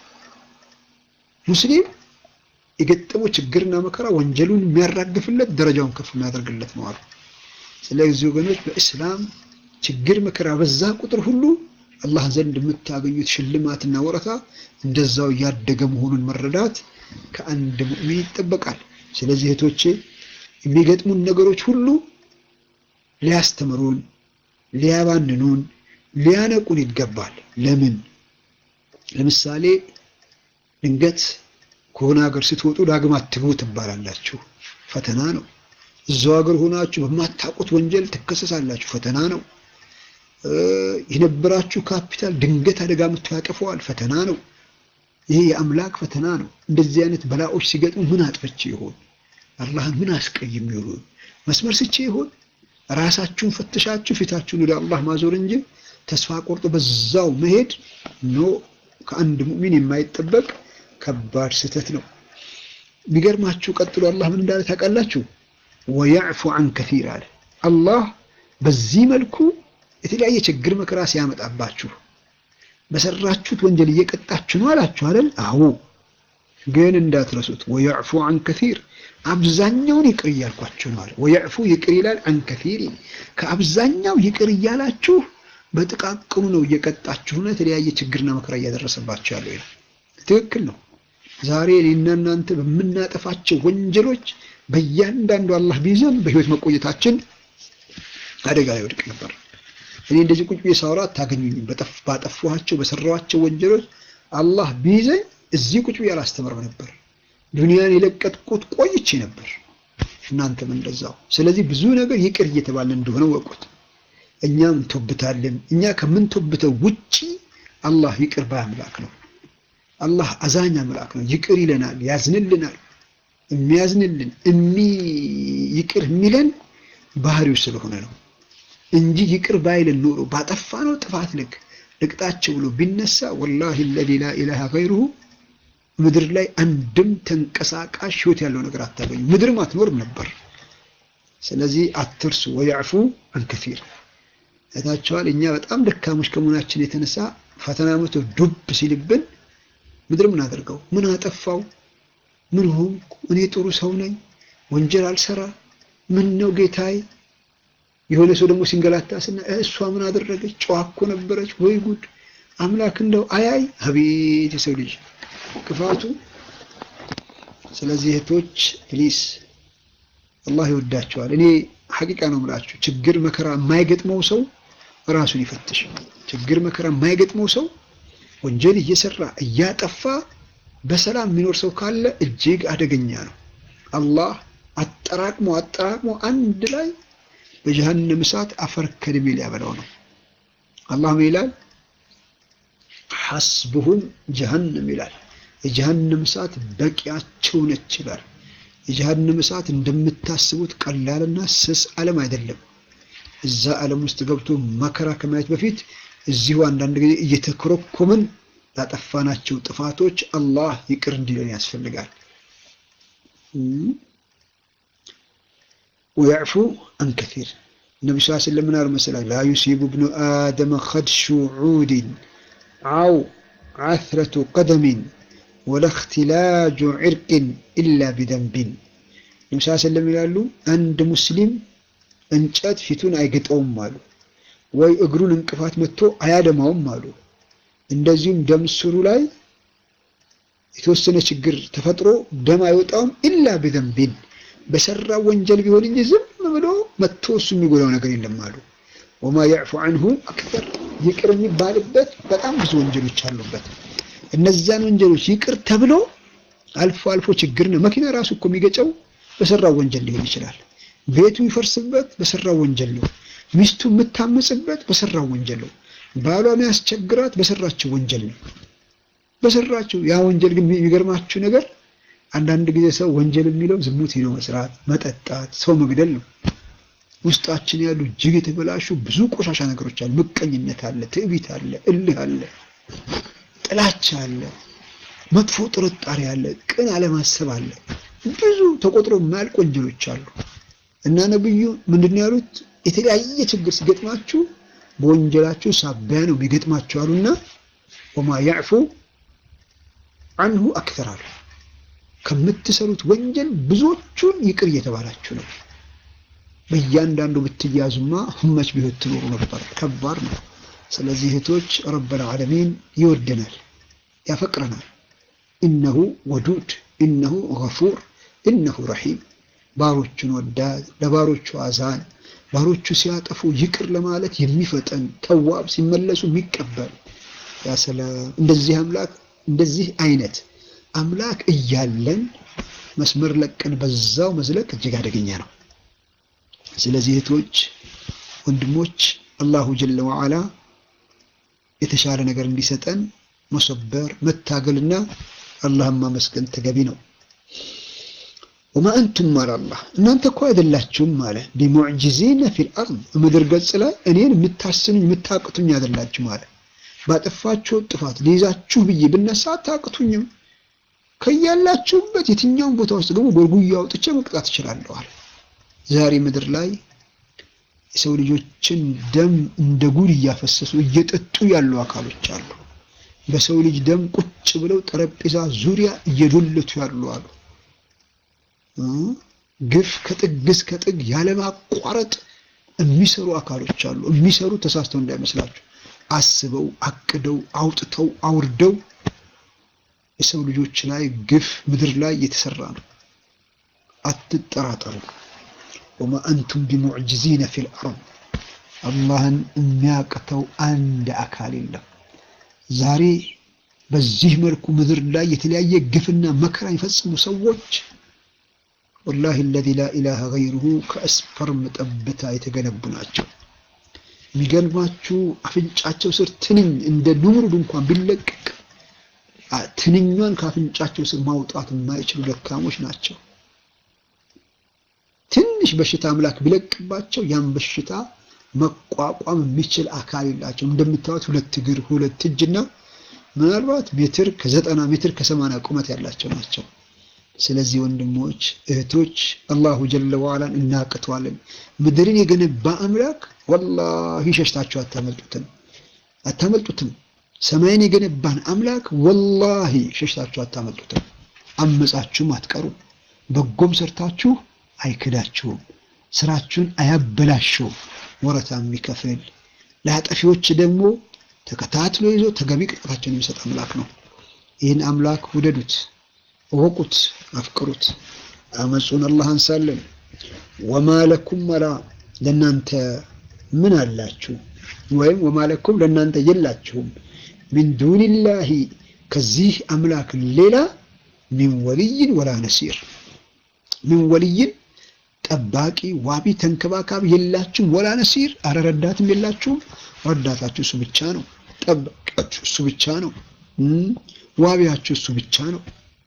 ሙስሊም የገጠመው ችግርና መከራ ወንጀሉን የሚያራግፍለት ደረጃውን ከፍ የሚያደርግለት ነው አሉ። ስለዚህ ወገኖች በእስላም ችግር መከራ በዛ ቁጥር ሁሉ አላህ ዘንድ የምታገኙት ሽልማትና ወረታ እንደዛው እያደገ መሆኑን መረዳት ከአንድ ሙእሚን ይጠበቃል። ስለዚህ እህቶቼ የሚገጥሙን ነገሮች ሁሉ ሊያስተምሩን፣ ሊያባንኑን፣ ሊያነቁን ይገባል። ለምን? ለምሳሌ ድንገት ከሆነ ሀገር ስትወጡ ዳግም አትግቡ ትባላላችሁ። ፈተና ነው። እዛው ሀገር ሆናችሁ በማታውቁት ወንጀል ትከሰሳላችሁ። ፈተና ነው። የነበራችሁ ካፒታል ድንገት አደጋ መጥቶ ያጠፈዋል። ፈተና ነው። ይሄ የአምላክ ፈተና ነው። እንደዚህ አይነት በላዎች ሲገጥሙ ምን አጥፍቼ ይሆን? አላህን ምን አስቀይም ይሆን? መስመር ስቼ ይሆን? ራሳችሁን ፈትሻችሁ ፊታችሁን ወደ አላህ ማዞር እንጂ ተስፋ ቆርጦ በዛው መሄድ ኖ ከአንድ ሙእሚን የማይጠበቅ ከባድ ስህተት ነው። የሚገርማችሁ ቀጥሎ አላህ ምን እንዳለ ታውቃላችሁ? ወያዕፉ አን ከሲር አለ። አላህ በዚህ መልኩ የተለያየ ችግር መከራ ሲያመጣባችሁ በሰራችሁት ወንጀል እየቀጣችሁ ነው አላችሁ አይደል? አዎ። ግን እንዳትረሱት ወያዕፉ አን ከሲር አብዛኛውን ይቅር እያልኳችሁ ነው አለ። ወያዕፉ ይቅር ይላል፣ አን ከሲር ከአብዛኛው ይቅር እያላችሁ በጥቃቅኑ ነው እየቀጣችሁና የተለያየ ችግርና መከራ እያደረሰባችሁ ያለው ይላል። ትክክል ነው። ዛሬ እኔና እናንተ በምናጠፋቸው ወንጀሎች በእያንዳንዱ አላህ ቢይዘን በህይወት መቆየታችን አደጋ ላይ ወድቅ ነበር። እኔ እንደዚህ ቁጭ ብዬ ሳወራ አታገኙኝም። ባጠፋኋቸው በሰራኋቸው ወንጀሎች አላህ ቢይዘኝ እዚህ ቁጭ ብዬ አላስተምርም ነበር። ዱንያን የለቀጥኩት ቆይቼ ነበር። እናንተም እንደዛው። ስለዚህ ብዙ ነገር ይቅር እየተባለ እንደሆነ ወቁት። እኛም እንቶብታለን። እኛ ከምንቶብተው ውጪ አላህ ይቅር ባይ አምላክ ነው። አላህ አዛኝ አምላክ ነው። ይቅር ይለናል፣ ያዝንልናል። የሚያዝንልን እሚ ይቅር የሚለን ባህሪው ስለሆነ ነው እንጂ ይቅር ባይልን ኖሮ ባጠፋ ነው ጥፋት ልክ ልቅጣቸው ብሎ ቢነሳ ወላሂ ለዚ ላ ኢላሃ ገይሩሁ ምድር ላይ አንድም ተንቀሳቃሽ ህይወት ያለው ነገር አታገኙ፣ ምድርም አትኖርም ነበር። ስለዚህ አትርሱ። ወያዕፉ አንከፊር እታቸዋል። እኛ በጣም ደካሞች ከመሆናችን የተነሳ ፈተና መቶ ዱብ ሲልብን ምድር ምን አደርገው ምን አጠፋው ምን ሆንኩ እኔ ጥሩ ሰው ነኝ ወንጀል አልሰራ ምን ነው ጌታዬ የሆነ ሰው ደግሞ ሲንገላታ ስና እሷ ምን አደረገች ጨዋ እኮ ነበረች ወይ ጉድ አምላክ እንደው አያይ አቤት የሰው ልጅ ክፋቱ ስለዚህ እህቶች ፕሊስ አላህ ይወዳቸዋል እኔ ሐቂቃ ነው የምላችሁ ችግር መከራ የማይገጥመው ሰው ራሱን ይፈትሽ ችግር መከራ የማይገጥመው ሰው ወንጀል እየሰራ እያጠፋ በሰላም የሚኖር ሰው ካለ እጅግ አደገኛ ነው አላህ አጠራቅሞ አጠራቅሞ አንድ ላይ በጀሃነም እሳት አፈር ከድሜ ሊያበላው ነው አላህ ምን ይላል ሐስቡሁም ጀሃነም ይላል የጀሃነም እሳት በቂያቸው ነች ይላል የጀሃነም እሳት እንደምታስቡት ቀላልና ስስ ዓለም አይደለም እዛ ዓለም ውስጥ ገብቶ መከራ ከማየት በፊት እዚሁ አንዳንድ ጊዜ እየተኮረኮምን ያጠፋናቸው ጥፋቶች አላህ ይቅር እንዲለን ያስፈልጋል ወያዕፉ አን ከሲር ነቢ ስ ስለም ምን አሉ መሰላችሁ ላ ዩሲቡ ብኑ አደመ ከድሹ ዑድን አው ዓትረቱ ቀደሚን ወላ እክትላጁ ዕርቅን ኢላ ቢደንቢን ነቢ ስ ስለም ይላሉ አንድ ሙስሊም እንጨት ፊቱን አይገጠውም አሉ ወይ እግሩን እንቅፋት መጥቶ አያደማውም አሉ እንደዚሁም ደም ስሩ ላይ የተወሰነ ችግር ተፈጥሮ ደም አይወጣውም ኢላ ቢደንቢን በሰራ ወንጀል ቢሆን እንጂ ዝም ብሎ መጥቶ እሱ የሚጎዳው ነገር የለም አሉ ወማ ያዕፉ አንሁ አክተር ይቅር የሚባልበት በጣም ብዙ ወንጀሎች አሉበት እነዚያን ወንጀሎች ይቅር ተብሎ አልፎ አልፎ ችግር ነው መኪና ራሱ እኮ የሚገጨው በሰራው ወንጀል ሊሆን ይችላል ቤቱ ይፈርስበት በሰራው ወንጀል ነው ሚስቱ የምታመጽበት በሰራው ወንጀል ነው ባሏ የሚያስቸግራት በሰራችው ወንጀል ነው በሰራችው ያ ወንጀል ግን የሚገርማችሁ ነገር አንዳንድ ጊዜ ሰው ወንጀል የሚለው ዝሙት ሄዶ መስራት መጠጣት ሰው መግደል ነው ውስጣችን ያሉ እጅግ የተበላሹ ብዙ ቆሻሻ ነገሮች አሉ ምቀኝነት አለ ትዕቢት አለ እልህ አለ ጥላቻ አለ መጥፎ ጥርጣሬ አለ ቅን አለማሰብ አለ ብዙ ተቆጥሮ የማያልቅ ወንጀሎች አሉ እና ነብዩ ምንድን ያሉት የተለያየ ችግር ሲገጥማችሁ በወንጀላችሁ ሳቢያ ነው የሚገጥማችሁ አሉና ወማ ያዕፉ አንሁ አክተር አሉ ከምትሰሩት ወንጀል ብዙዎቹን ይቅር እየተባላችሁ ነው በእያንዳንዱ ብትያዙማ ህመች ቢሆት ትኖሩ ነበር ከባድ ነው ስለዚህ እህቶች ረበል ዓለሚን ይወደናል ያፈቅረናል ኢነሁ ወዱድ ኢነሁ ገፉር ኢነሁ ረሒም ባሮቹን ወዳድ ለባሮቹ አዛን ባሮቹ ሲያጠፉ ይቅር ለማለት የሚፈጠን ተዋብ ሲመለሱ የሚቀበል ያ ሰላም እንደዚህ አምላክ እንደዚህ አይነት አምላክ እያለን መስመር ለቀን በዛው መዝለቅ እጅግ አደገኛ ነው ስለዚህ እህቶች ወንድሞች አላሁ ጀለ ወዓላ የተሻለ ነገር እንዲሰጠን መሰበር መታገልና አላህን ማመስገን ተገቢ ነው ወማ አንቱም አለ አላህ እናንተ እኮ አይደላችሁም አለ ቢሙዕጅዚነ ፊል አርድ ምድር ገጽ ላይ እኔን የምታስኑኝ የምታቅቱኝ አይደላችሁም አለ ባጠፋችሁ ጥፋት ሊይዛችሁ ብዬ ብነሳ አታቅቱኝም ከያላችሁበት የትኛውን ቦታ ውስጥ ደግሞ ጎርጉያ አውጥቼ መቅጣት እችላለዋል ዛሬ ምድር ላይ የሰው ልጆችን ደም እንደ ጉድ እያፈሰሱ እየጠጡ ያሉ አካሎች አሉ በሰው ልጅ ደም ቁጭ ብለው ጠረጴዛ ዙሪያ እየዶለቱ ያሉ አሉ ግፍ ከጥግ እስከ ጥግ ያለማቋረጥ የሚሰሩ አካሎች አሉ የሚሰሩ ተሳስተው እንዳይመስላችሁ አስበው አቅደው አውጥተው አውርደው የሰው ልጆች ላይ ግፍ ምድር ላይ እየተሰራ ነው። አትጠራጠሩ። ወማ አንቱም ቢሙዕጅዚነ ፊል አርድ አላህን የሚያቅተው አንድ አካል የለም። ዛሬ በዚህ መልኩ ምድር ላይ የተለያየ ግፍና መከራ የፈጸሙ ሰዎች ወላሂ አለዚ ላ ኢላሃ ገይሩሁ ከስፐርም ጠብታ የተገነቡ ናቸው። የሚገርማችሁ አፍንጫቸው ስር ትንኝ እንደ ኑምሩድ እንኳን ቢለቀቅ ትንኟን ከአፍንጫቸው ስር ማውጣት የማይችሉ ደካሞች ናቸው። ትንሽ በሽታ አምላክ ቢለቅባቸው ያን በሽታ መቋቋም የሚችል አካል የላቸው። እንደምታዩት ሁለት እግር፣ ሁለት እጅና ምናልባት ሜትር ከዘጠና ሜትር ከሰማንያ ቁመት ያላቸው ናቸው። ስለዚህ ወንድሞች እህቶች፣ አላሁ ጀለ ዋላን እናቅተዋለን። ምድርን የገነባ አምላክ ወላሂ ሸሽታችሁ አታመልጡትም፣ አታመልጡትም። ሰማይን የገነባን አምላክ ወላሂ ሸሽታችሁ አታመልጡትም። አመጻችሁም አትቀሩም። በጎም ሰርታችሁ አይክዳችሁም። ስራችሁን አያበላሽውም። ወረታ የሚከፍል ለአጠፊዎች ደግሞ ተከታትሎ ይዞ ተገቢ ቅጣታቸውን የሚሰጥ አምላክ ነው። ይህን አምላክ ውደዱት፣ እወቁት፣ አፍቅሩት። አመፁን አላህ አንሳለን። ወማ ለኩም መላ ለእናንተ ምን አላችሁ? ወይም ወማ ለኩም ለእናንተ የላችሁም ሚን ዱኒላሂ ከዚህ አምላክ ሌላ ሚን ወልይን ወላ ነሲር ሚን ወልይን ጠባቂ ዋቢ ተንከባካቢ የላችሁም። ወላ ነሲር አረ ረዳትም የላችሁም። ረዳታችሁ እሱ ብቻ ነው። ጠባቂያችሁ እሱ ብቻ ነው። ዋቢያችሁ እሱ ብቻ ነው።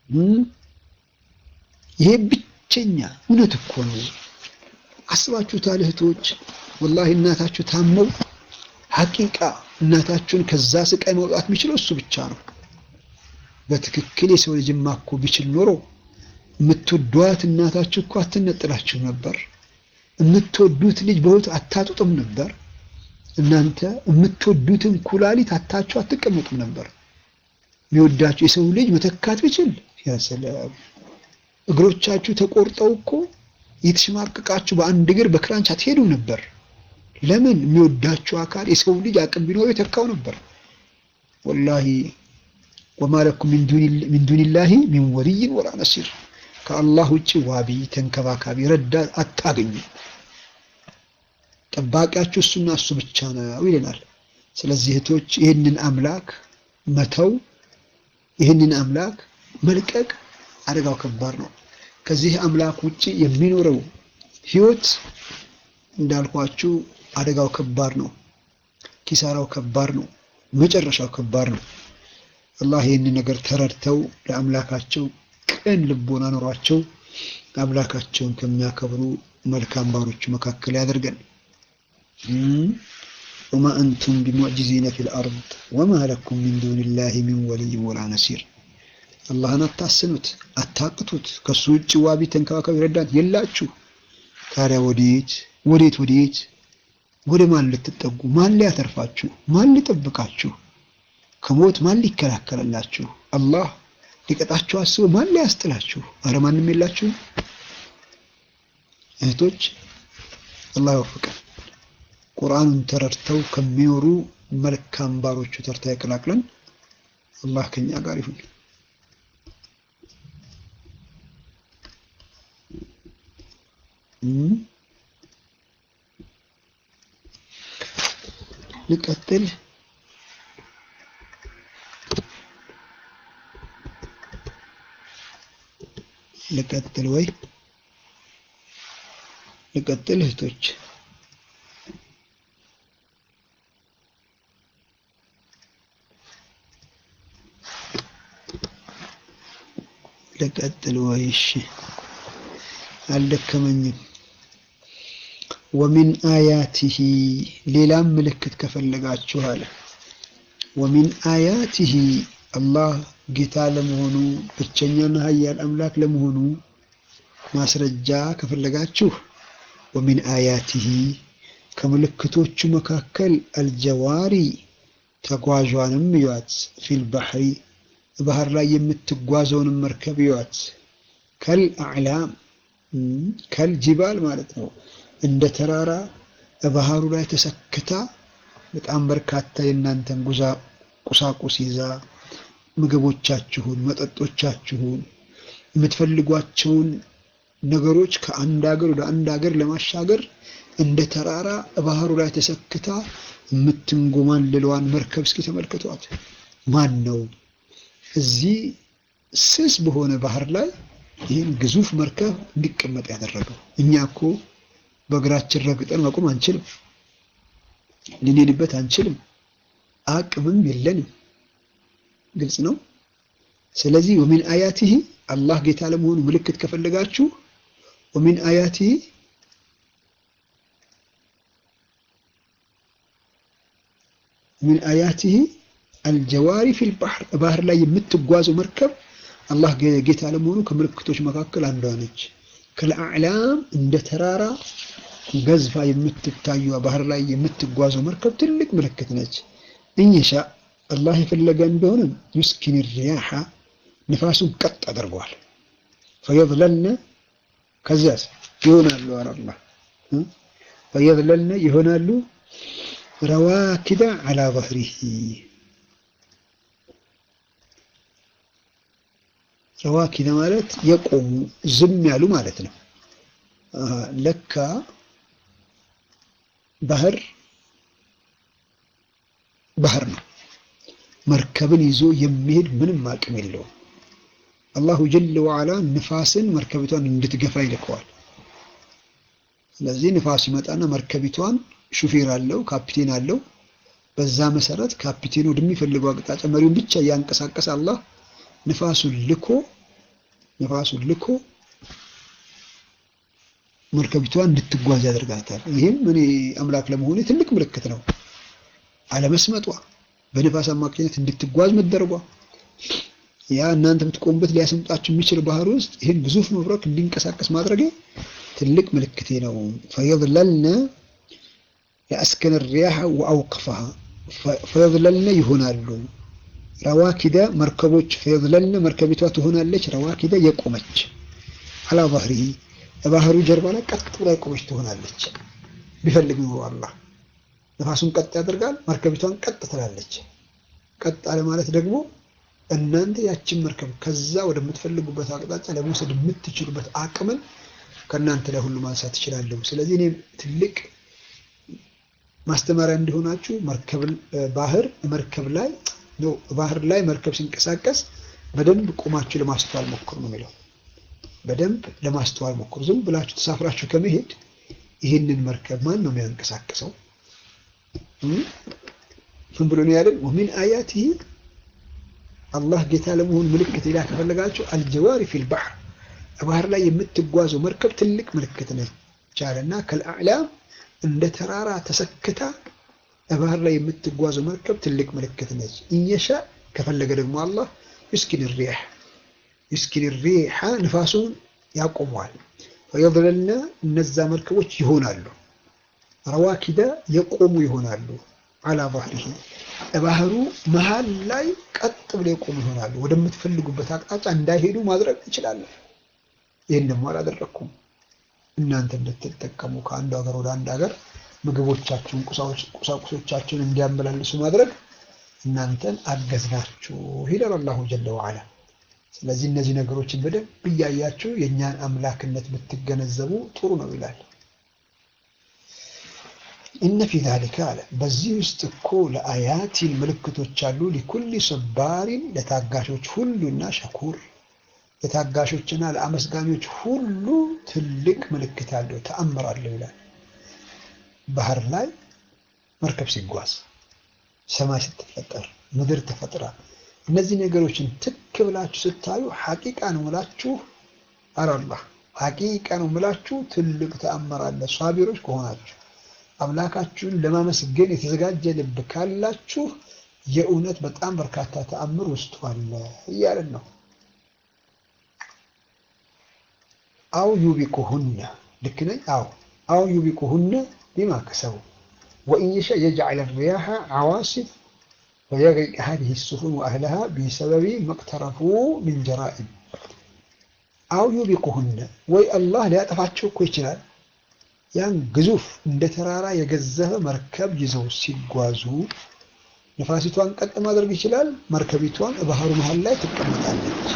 ይሄ ብቸኛ እውነት እኮ ነው። አስባችሁታል እህቶች? ወላሂ እናታችሁ ታመው ሐቂቃ እናታችሁን ከዛ ስቃይ መውጣት የሚችለው እሱ ብቻ ነው። በትክክል የሰው ልጅማ እኮ ቢችል ኖሮ የምትወዷት እናታችሁ እኮ አትነጥላችሁ ነበር። የምትወዱት ልጅ በሕይወት አታጡጥም ነበር። እናንተ የምትወዱትን ኩላሊት አታችሁ አትቀመጡም ነበር። የሚወዳችሁ የሰው ልጅ መተካት ቢችል ያሰላም። እግሮቻችሁ ተቆርጠው እኮ የተሸማቀቃችሁ በአንድ እግር በክራንች አትሄዱም ነበር። ለምን? የሚወዳችሁ አካል የሰው ልጅ አቅም ቢኖረው የተካው ነበር። ወላሂ ወማ ለኩም ሚን ዱኒላሂ ሚን ወልይን ወላ ነሲር ከአላህ ውጭ ዋቢ ተንከባካቢ ረዳት አታገኙ። ጠባቂያችሁ እሱና እሱ ብቻ ነው ይለናል። ስለዚህ እህቶች ይህንን አምላክ መተው ይህንን አምላክ መልቀቅ አደጋው ከባድ ነው። ከዚህ አምላክ ውጭ የሚኖረው ህይወት እንዳልኳችሁ አደጋው ከባድ ነው። ኪሳራው ከባድ ነው። መጨረሻው ከባድ ነው። አላህ ይህንን ነገር ተረድተው ለአምላካቸው ቅን ልቦና ኖሯቸው አምላካቸውን ከሚያከብሩ መልካም ባሮቹ መካከል ያደርገን። ወማ አንቱም ቢሙዕጂዚነ ፊል አርድ ወማ ለኩም ሚን ዱኒላሂ ሚን ወልይ ወላ ነሲር። አላህን አታስኑት፣ አታቅቱት። ከሱ ውጭ ዋቢ ተንከባካቢ ረዳት የላችሁ። ታዲያ ወዴት ወዴት ወዴት ወደ ማን ልትጠጉ? ማን ሊያተርፋችሁ? ማን ሊጠብቃችሁ? ከሞት ማን ሊከላከልላችሁ? አላህ ሊቀጣችሁ አስቦ ማን ሊያስጥላችሁ? አረ ማንም የላችሁም። እህቶች አላህ ይወፍቀን። ቁርአኑን ተረድተው ከሚኖሩ መልካም ባሮቹ ተርታ ይቀላቅለን። አላህ ከኛ ጋር ይሁን። ልቀጥል። ልቀጥል ወይ ልቀጥል እህቶች ልቀጥል ወይ? እሺ አልደከመኝም። ወሚን አያቲሂ ሌላም ምልክት ከፈለጋችሁ አለ። ወሚን አያቲሂ አላህ ጌታ ለመሆኑ ብቸኛና ኃያል አምላክ ለመሆኑ ማስረጃ ከፈለጋችሁ ወሚን አያቲሂ ከምልክቶቹ መካከል አልጀዋሪ ተጓዧንም እዩዋት፣ ፊል ባህሪ ባህር ላይ የምትጓዘውንም መርከብ እዩዋት፣ ከል አዕላም ከል ጂባል ማለት ነው እንደ ተራራ ባህሩ ላይ ተሰክታ በጣም በርካታ የእናንተን ጉዛ ቁሳቁስ ይዛ ምግቦቻችሁን፣ መጠጦቻችሁን፣ የምትፈልጓቸውን ነገሮች ከአንድ ሀገር ወደ አንድ ሀገር ለማሻገር እንደ ተራራ ባህሩ ላይ ተሰክታ የምትንጎማልለዋን መርከብ እስኪ ተመልከቷት። ማን ነው እዚህ ስስ በሆነ ባህር ላይ ይህን ግዙፍ መርከብ እንዲቀመጥ ያደረገው? እኛ እኮ በእግራችን ረግጠን መቆም አንችልም፣ ልንሄድበት አንችልም፣ አቅምም የለንም። ግልጽ ነው። ስለዚህ ወሚን አያቲሂ አላህ ጌታ ለመሆኑ ምልክት ከፈለጋችሁ ወሚን አያቲሂ ሚን አያቲሂ አልጀዋሪ ፊል ባህር ባህር ላይ የምትጓዘው መርከብ አላህ ጌታ ለመሆኑ ከምልክቶች መካከል አንዷ ነች። ከለአዕላም እንደ ተራራ ገዝፋ የምትታየዋ ባህር ላይ የምትጓዘው መርከብ ትልቅ ምልክት ነች። እንየሻ አላህ የፈለገ እንደሆነ ዩስኪን ሪያሓ ንፋሱን ቀጥ አድርገዋል። ፈየዝለልነ ከዚያስ ይሆናሉ አለ አላህ ፈየዝለልነ ይሆናሉ ረዋኪዳ ዓላ ظهሪሂ ረዋኪዳ ማለት የቆሙ ዝም ያሉ ማለት ነው። ለካ ባህር ባህር ነው። መርከብን ይዞ የሚሄድ ምንም አቅም የለውም። አላሁ ጀለ ወዓላ ንፋስን መርከቢቷን እንድትገፋ ይልከዋል። ስለዚህ ንፋስ ይመጣና መርከቢቷን ሹፌር አለው፣ ካፒቴን አለው። በዛ መሰረት ካፒቴኑ ወደሚፈልገው አቅጣጫ መሪውን ብቻ እያንቀሳቀሰ አላህ ንፋሱን ልኮ ንፋሱን ልኮ መርከቢቷን እንድትጓዝ ያደርጋታል። ይህም እኔ አምላክ ለመሆኔ ትልቅ ምልክት ነው። አለመስመጧ በንፋስ አማካኝነት እንድትጓዝ መደረጓ ያ እናንተ የምትቆሙበት ሊያሰምጣችሁ የሚችል ባህር ውስጥ ይህን ግዙፍ መብረቅ እንዲንቀሳቀስ ማድረጌ ትልቅ ምልክቴ ነው። ፈየዝለልነ የአስከነ ሪያሐ ወአውቅፈሃ ፈየዝለልነ ይሆናሉ ረዋኪደ መርከቦች ፈየዝለልነ መርከቢቷ ትሆናለች። ረዋኪደ የቆመች አላ ባህሪሂ ባህሩ ጀርባ ላይ ቀጥ ብላ የቆመች ትሆናለች። ቢፈልግ ኖሮ አላህ ነፋሱን ቀጥ ያደርጋል፣ መርከቢቷን ቀጥ ትላለች። ቀጥ አለ ማለት ደግሞ እናንተ ያችን መርከብ ከዛ ወደምትፈልጉበት አቅጣጫ ለመውሰድ የምትችሉበት አቅምን ከእናንተ ላይ ሁሉ ማንሳት ትችላለሁ። ስለዚህ እኔም ትልቅ ማስተማሪያ እንዲሆናችሁ መርከብ ባህር መርከብ ላይ ነው ባህር ላይ መርከብ ሲንቀሳቀስ በደንብ ቆማችሁ ለማስተዋል ሞክሩ ነው የሚለው። በደንብ ለማስተዋል ሞክሩ። ዝም ብላችሁ ተሳፍራችሁ ከመሄድ ይህንን መርከብ ማን ነው የሚያንቀሳቅሰው? ምን ብሎ ነው ያለን? ወሚን አያቲሂ አላህ ጌታ ለመሆን ምልክት ሌላ ከፈለጋችሁ አልጀዋሪ ፊል ባህር ባህር ላይ የምትጓዘው መርከብ ትልቅ ምልክት ነች አለና ከልአዕላም እንደ ተራራ ተሰክታ ባህር ላይ የምትጓዘው መርከብ ትልቅ ምልክት ነች። እየሻ ከፈለገ ደግሞ አላህ ዩስኪን ሪሕ ዩስኪን ሪሓ ንፋሱን ያቆመዋል። ፈየዝለልነ እነዛ መርከቦች ይሆናሉ ረዋኪደ የቆሙ ይሆናሉ አላ ባህሪሂ ባህሩ መሀል ላይ ቀጥ ብለው የቆሙ ይሆናሉ። ወደምትፈልጉበት አቅጣጫ እንዳይሄዱ ማድረግ ትችላለህ። ይህን ደግሞ አላደረግኩም። እናንተ እንድትጠቀሙ ከአንዱ ሀገር ወደ አንድ ሀገር ምግቦቻችሁን፣ ቁሳቁሶቻችሁን እንዲያመላልሱ ማድረግ እናንተን አገዝናችሁ ይላል አላሁ ጀለ ወዓላ። ስለዚህ እነዚህ ነገሮችን በደንብ እያያችሁ የእኛን አምላክነት ብትገነዘቡ ጥሩ ነው ይላል። ኢነ ፊ ዛሊከ አለ በዚህ ውስጥ እኮ ለአያቲን ምልክቶች አሉ። ሊኩሊ ሰባሪን ለታጋሾች ሁሉና ሸኩር ለታጋሾችና ለአመስጋኞች ሁሉ ትልቅ ምልክት አለው፣ ተአምር አለው ይላል። ባህር ላይ መርከብ ሲጓዝ፣ ሰማይ ስትፈጠር፣ ምድር ተፈጥራ እነዚህ ነገሮችን ትክ ብላችሁ ስታዩ ሐቂቃ ነው ምላችሁ አላህ ሐቂቃ ነው ምላችሁ ትልቅ ተአምር አለ። ሷቢሮች ከሆናችሁ አምላካችሁን ለማመስገን የተዘጋጀ ልብ ካላችሁ የእውነት በጣም በርካታ ተአምር ውስጡ አለ እያለን ነው። አው ዩቢቁሁነ ልክ ነኝ? አው አው ዩቢቁሁነ ቢማ ከሰቡ ወኢን የሻ የጅዐል ሪያሐ ዓዋሲፍ ወየግሪቅ ሀዲሂ ሱፉን ወአህለሃ ቢሰበቢ መቅተረፉ ሚን ጀራኢም አው ዩቢቁሁነ ወይ አላህ ሊያጠፋቸው እኮ ይችላል። ያን ግዙፍ እንደ ተራራ የገዘፈ መርከብ ይዘው ሲጓዙ ንፋሲቷን ቀጥ ማድረግ ይችላል። መርከቢቷን ባህሩ መሀል ላይ ትቀመጣለች።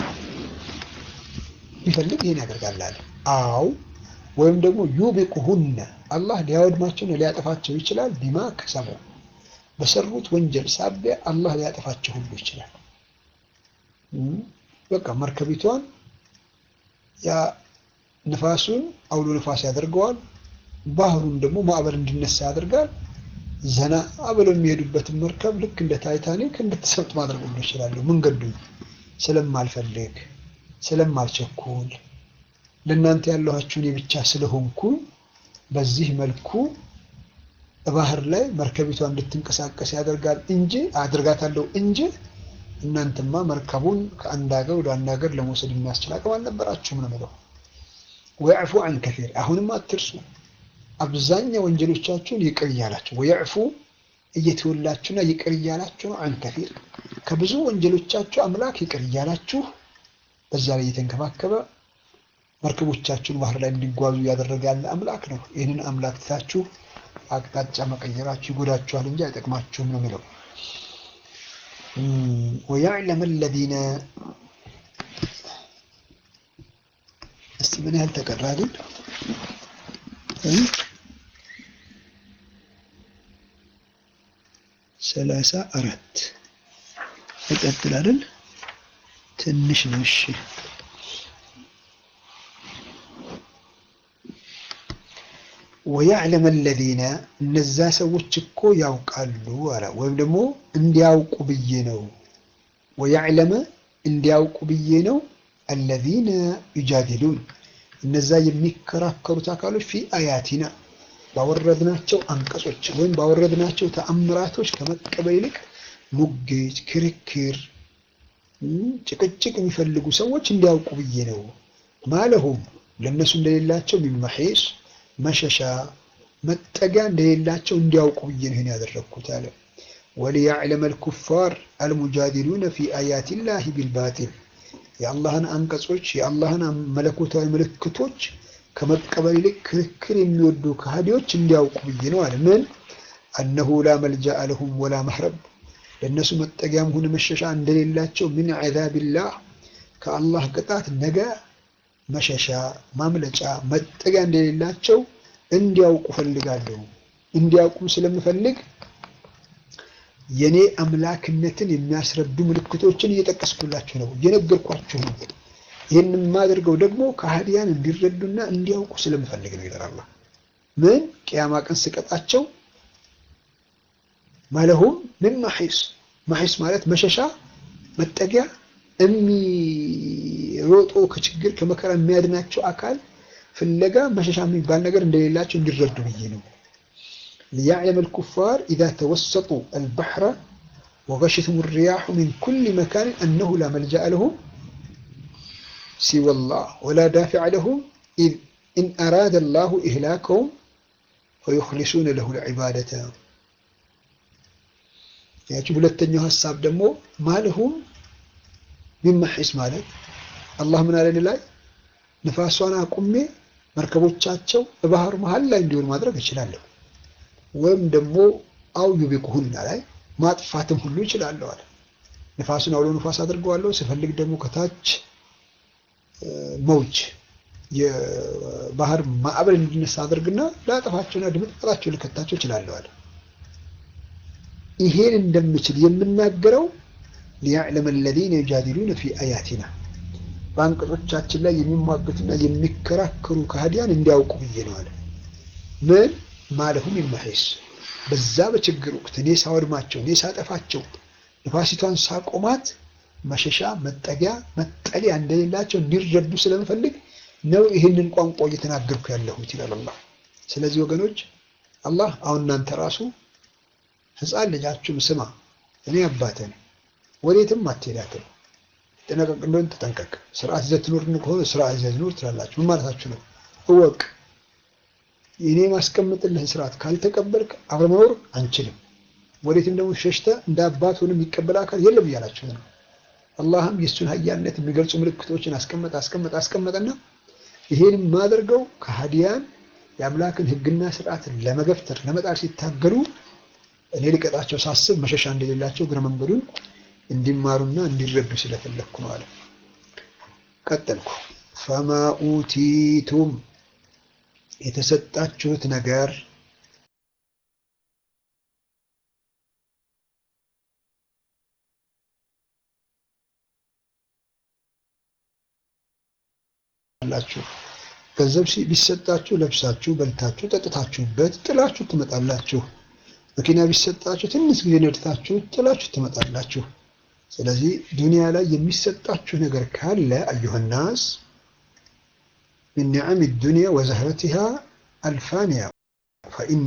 ቢፈልግ ይሄን ያደርጋል አለ። አው ወይም ደግሞ ዩቢቁሁነ አላህ ሊያወድማቸውና ሊያጠፋቸው ይችላል። ቢማ ከሰቡ በሰሩት ወንጀል ሳቢያ አላህ ሊያጠፋቸው ሁሉ ይችላል። በቃ መርከቢቷን ያ ንፋሱን አውሎ ንፋስ ያደርገዋል። ባህሩን ደግሞ ማዕበል እንዲነሳ ያደርጋል። ዘና ብለው የሚሄዱበትን መርከብ ልክ እንደ ታይታኒክ እንድትሰምጥ ማድረግ ሁሉ ይችላሉ። መንገዱን ስለማልፈልግ ስለማልቸኩል ለእናንተ ያለኋችሁን የብቻ ስለሆንኩ በዚህ መልኩ ባህር ላይ መርከቢቷ እንድትንቀሳቀስ ያደርጋል እንጂ አድርጋታለሁ እንጂ እናንተማ መርከቡን ከአንድ ሀገር ወደ አንድ ሀገር ለመውሰድ የሚያስችል አቅም አልነበራችሁም ነው የምለው። ወያዕፉ አን ከፊር አሁንም አትርሱ፣ አብዛኛው ወንጀሎቻችሁን ይቅር እያላችሁ ወያዕፉ እየተወላችሁና ይቅር እያላችሁ ነው። አን ከፊር ከብዙ ወንጀሎቻችሁ አምላክ ይቅር እያላችሁ በዛ ላይ እየተንከባከበ መርከቦቻችሁን ባህር ላይ እንዲጓዙ እያደረገ ያለ አምላክ ነው። ይህንን አምላክ ትታችሁ አቅጣጫ መቀየራችሁ ይጎዳችኋል እንጂ አይጠቅማችሁም ነው የሚለው። ወያዕለም አለዚነ እስቲ ምን ያህል ተቀራ ግን ሰላሳ አራት ይቀጥላልን? ትንሽ ነው። እሺ ወያዕለም አለዚነ እነዛ ሰዎች እኮ ያውቃሉ አለ። ወይም ደግሞ እንዲያውቁ ብዬ ነው። ወያዕለመ እንዲያውቁ ብዬ ነው። አለዚነ ዩጃዲሉን እነዛ የሚከራከሩት አካሎች ፊ አያቲና ባወረድናቸው አንቀጾች ወይም ባወረድናቸው ተአምራቶች ከመቀበል ይልቅ ሙጌት፣ ክርክር፣ ጭቅጭቅ የሚፈልጉ ሰዎች እንዲያውቁ ብዬ ነው። ማለሁም ለእነሱ እንደሌላቸው ሚመሒስ መሸሻ መጠጊያ እንደሌላቸው እንዲያውቁ ብዬ ነው ይህን ያደረግኩት አለ። ወሊያዕለመ አልኩፋር አልሙጃዲሉነ ፊ አያቲላሂ ቢልባጢል የአላህን አንቀጾች የአላህን መለኮታዊ ምልክቶች ከመቀበል ይልቅ ክርክር የሚወዱ ከሃዲዎች እንዲያውቁ ብዬ ነው አለ። ምን አነሁ ላ መልጃአ ለሁም ወላ መህረብ ለእነሱ መጠጊያም ሆነ መሸሻ እንደሌላቸው ምን ዐዛቢላህ ከአላህ ቅጣት ነገ መሸሻ ማምለጫ መጠጊያ እንደሌላቸው እንዲያውቁ ፈልጋለሁ። እንዲያውቁም ስለምፈልግ የኔ አምላክነትን የሚያስረዱ ምልክቶችን እየጠቀስኩላችሁ ነው፣ እየነገርኳችሁ ነው። ይህን የማደርገው ደግሞ ከሃዲያን እንዲረዱና እንዲያውቁ ስለምፈልግ ነው ይላል አላህ። ምን ቅያማ ቀን ስቀጣቸው ማለሁም ምን ማሒስ ማሒስ ማለት መሸሻ መጠጊያ የሚሮጦ ከችግር ከመከራ የሚያድናቸው አካል ፍለጋ መሸሻ የሚባል ነገር እንደሌላቸው እንዲረዱ ብዬ ነው። ሊያዕለም አልኩፋር ኢዛ ተወሰጡ አልበሕረ ወገሽትም ሪያሑ ሚን ኩል መካን አነሁ ላ መልጃአ ለሁም ሲወላህ ወላ ዳፊዐ ለሁም ኢን አራደ ላሁ ኢህላከሁም ወዩኽሊሱነ ለሁ ልዕባደተ ያቺ ሁለተኛው ሀሳብ ደግሞ ማለሁም ሚመሒስ ማለት አላህ ምን አለን ላይ ንፋሷን አቁሜ መርከቦቻቸው በባህር መሀል ላይ እንዲሆን ማድረግ እችላለሁ። ወይም ደግሞ አው ዩቢቁሁና ላይ ማጥፋትም ሁሉ እችላለሁ አለ። ንፋሱን አውሎ ንፋስ አድርገዋለሁ። ስፈልግ ደግሞ ከታች መውጅ የባህር ማዕበል እንዲነሳ አድርግና ላጠፋቸውና ድምጥማጣቸው ልከታቸው እችላለሁ አለ። ይሄን እንደምችል የምናገረው ሊያዕለም አለዚነ ዩጃዲሉነ ፊ አያቲና በአንቀጾቻችን ላይ የሚሟገቱና የሚከራከሩ ከሃዲያን እንዲያውቁ ብዬ ነው አለ። ምን ማለሁም ይመሒስ በዛ በችግር ወቅት እኔ ሳወድማቸው፣ እኔ ሳጠፋቸው፣ ንፋሲቷን ሳቆማት መሸሻ መጠጊያ መጠለያ እንደሌላቸው እንዲረዱ ስለምፈልግ ነው ይህንን ቋንቋ እየተናገርኩ ያለሁት ይላል አላህ። ስለዚህ ወገኖች አላህ አሁን እናንተ ራሱ ሕፃን ልጃችሁም ስማ እኔ አባትህ ነኝ ወዴትም አትሄዳትም ጠነቀቅ እንደሆን ተጠንቀቅ። ስርዓት ይዘህ ትኖር ከሆነ ስርዓት ይዘህ ትኖር ትላላችሁ። ምን ማለታችሁ ነው? እወቅ። እኔ ማስቀምጥልህን ስርዓት ካልተቀበልክ አብረ መኖር አንችልም። ወዴትም ደግሞ ሸሽተህ እንደ አባት ሆነ የሚቀበል አካል የለም እያላችሁ ነው። አላህም የእሱን ሀያልነት የሚገልጹ ምልክቶችን አስቀመጠ አስቀመጠ አስቀመጠና ይሄን የማደርገው ከሃዲያን የአምላክን ሕግና ስርዓት ለመገፍተር ለመጣል ሲታገሉ እኔ ልቀጣቸው ሳስብ መሸሻ እንደሌላቸው እግረ መንገዱን እንዲማሩና እንዲረዱ ስለፈለግኩ ነው አለ። ቀጠልኩ። ፈማ ኡቲቱም የተሰጣችሁት ነገር አላችሁ ገንዘብ ቢሰጣችሁ ለብሳችሁ በልታችሁ ጠጥታችሁበት ጥላችሁ ትመጣላችሁ። መኪና ቢሰጣችሁ ትንሽ ጊዜ ነድታችሁ ጥላችሁ ትመጣላችሁ። ስለዚህ ዱንያ ላይ የሚሰጣችሁ ነገር ካለ አዩሃናስ من نعم الدنيا وزهرتها الفانية فإن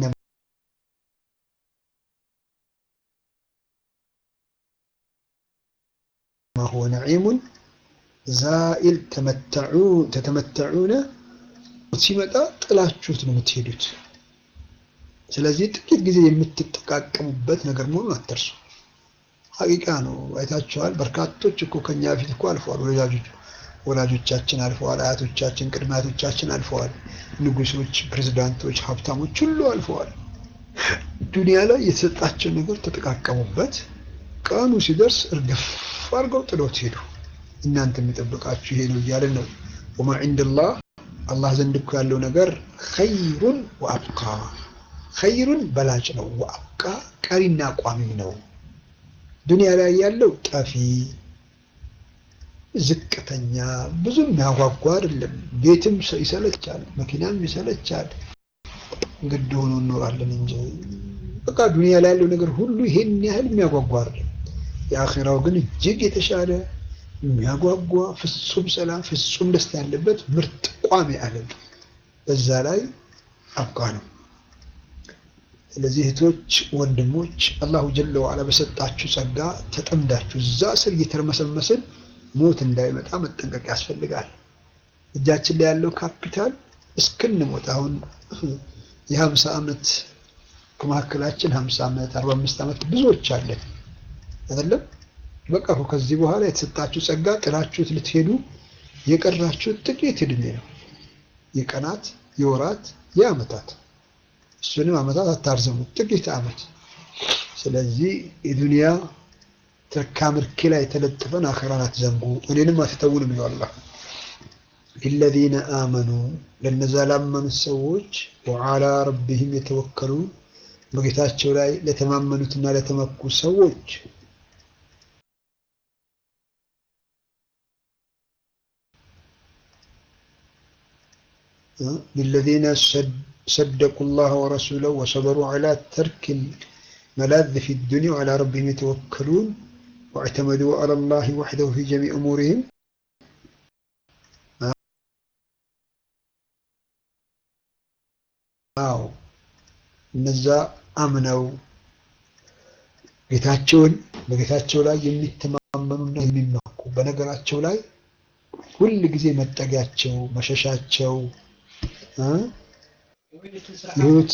ما هو نعيم زائل تمتعون تتمتعون ሲመጣ ጥላችሁት ነው የምትሄዱት። ስለዚህ ጥቂት ጊዜ የምትጠቃቀሙበት ነገር መሆኑን አትርሱ። ሀቂቃ ነው። አይታችኋል። በርካቶች እኮ ከኛ በፊት እኮ አልፈዋል። ወላጆች ወላጆቻችን አልፈዋል። አያቶቻችን፣ ቅድመ አያቶቻችን አልፈዋል። ንጉሶች፣ ፕሬዝዳንቶች፣ ሀብታሞች ሁሉ አልፈዋል። ዱንያ ላይ የተሰጣቸው ነገር ተጠቃቀሙበት። ቀኑ ሲደርስ እርግፍ አድርገው ጥሎት ሄዱ። እናንተ የሚጠብቃችሁ ይሄ ነው እያለን ነው። ወማ ዒንደላህ አላህ ዘንድ እኮ ያለው ነገር ኸይሩን ወአብቃ ኸይሩን በላጭ ነው። ወአብቃ ቀሪና ቋሚም ነው። ዱንያ ላይ ያለው ጠፊ ዝቅተኛ ብዙም ያጓጓ አይደለም። ቤትም ይሰለቻል፣ መኪናም ይሰለቻል። ግድ ሆኖ እኖራለን እንጂ በቃ ዱንያ ላይ ያለው ነገር ሁሉ ይሄን ያህል የሚያጓጓ አይደለም። የአኼራው ግን እጅግ የተሻለ የሚያጓጓ ፍጹም ሰላም፣ ፍጹም ደስታ ያለበት ምርጥ ቋሚ ዓለም በዛ ላይ አብቃ ነው። ስለዚህ እህቶች፣ ወንድሞች አላሁ ጀለ ዋላ በሰጣችሁ ጸጋ ተጠምዳችሁ እዛ ስር እየተርመሰመስን ሞት እንዳይመጣ መጠንቀቅ ያስፈልጋል። እጃችን ላይ ያለው ካፒታል እስክንሞት አሁን የሀምሳ ዓመት ከመካከላችን ሀምሳ ዓመት አርባ አምስት ዓመት ብዙዎች አለን አይደለም። በቃ ከዚህ በኋላ የተሰጣችሁ ጸጋ ጥላችሁት ልትሄዱ የቀራችሁት ጥቂት እድሜ ነው። የቀናት የወራት የዓመታት እሱንም ዓመታት አታርዘሙት፣ ጥቂት ዓመት። ስለዚህ የዱንያ ትርካ ምርኪ ላይ የተለጠፈን አኸራን አትዘንጉ፣ እኔንም አትተውንም ይለው አላህ። ሊለዚነ አመኑ ለነዛ ላመኑት ሰዎች ወዓላ ረቢህም የተወከሉ በጌታቸው ላይ ለተማመኑትና ለተመኩ ሰዎች للذين صدقوا الله ورسوله وصبروا على ترك الملاذ في الدنيا وعلى ربهم يتوكلون واعتمدوا على الله وحده في جميع أمورهم አዎ እነዛ አምነው ጌታቸውን በጌታቸው ላይ የሚተማመኑና የሚመኩ በነገራቸው ላይ ሁል ጊዜ መጠጊያቸው መሸሻቸው ህይወት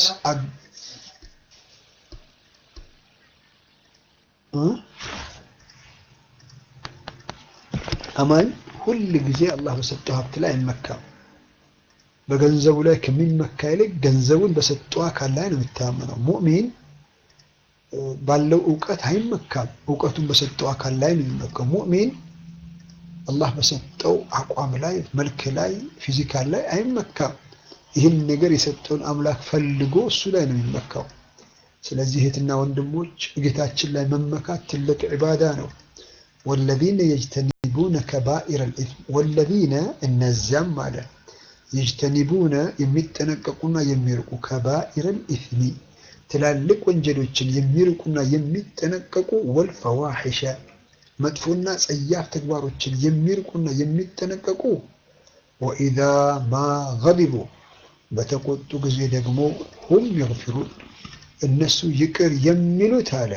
አማኝ ሁል ጊዜ አላህ በሰጠው ሀብት ላይ አይመካም። በገንዘቡ ላይ ከሚመካ ይልቅ ገንዘቡን በሰጠው አካል ላይ ነው የሚተማመነው። ሙእሚን ባለው እውቀት አይመካም፣ እውቀቱን በሰጠው አካል ላይ ነው የሚመካው። ሙእሚን አላህ በሰጠው አቋም ላይ፣ መልክ ላይ፣ ፊዚካል ላይ አይመካም። ይህን ነገር የሰጠውን አምላክ ፈልጎ እሱ ላይ ነው የሚመካው። ስለዚህ እህትና ወንድሞች ጌታችን ላይ መመካት ትልቅ ዒባዳ ነው። ወለዚነ የጅተኒቡነ ከባኢረ ልኢትም ወለዚነ እነዚያም አለ የጅተኒቡነ የሚጠነቀቁና የሚርቁ ከባኢረ ልኢትሚ ትላልቅ ወንጀሎችን የሚርቁና የሚጠነቀቁ ወልፈዋሒሸ መጥፎና ጸያፍ ተግባሮችን የሚርቁና የሚጠነቀቁ ወኢዛ ማ ገዲቡ በተቆጡ ጊዜ ደግሞ ሁም የግፊሩን እነሱ ይቅር የሚሉት አለ።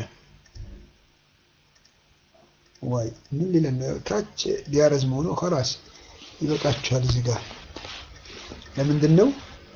ዋይ ምን ሊለን ነው? ታች ሊያረዝመው ነው። ከራስ ይበቃችኋል። እዚህ ጋር ለምንድን ነው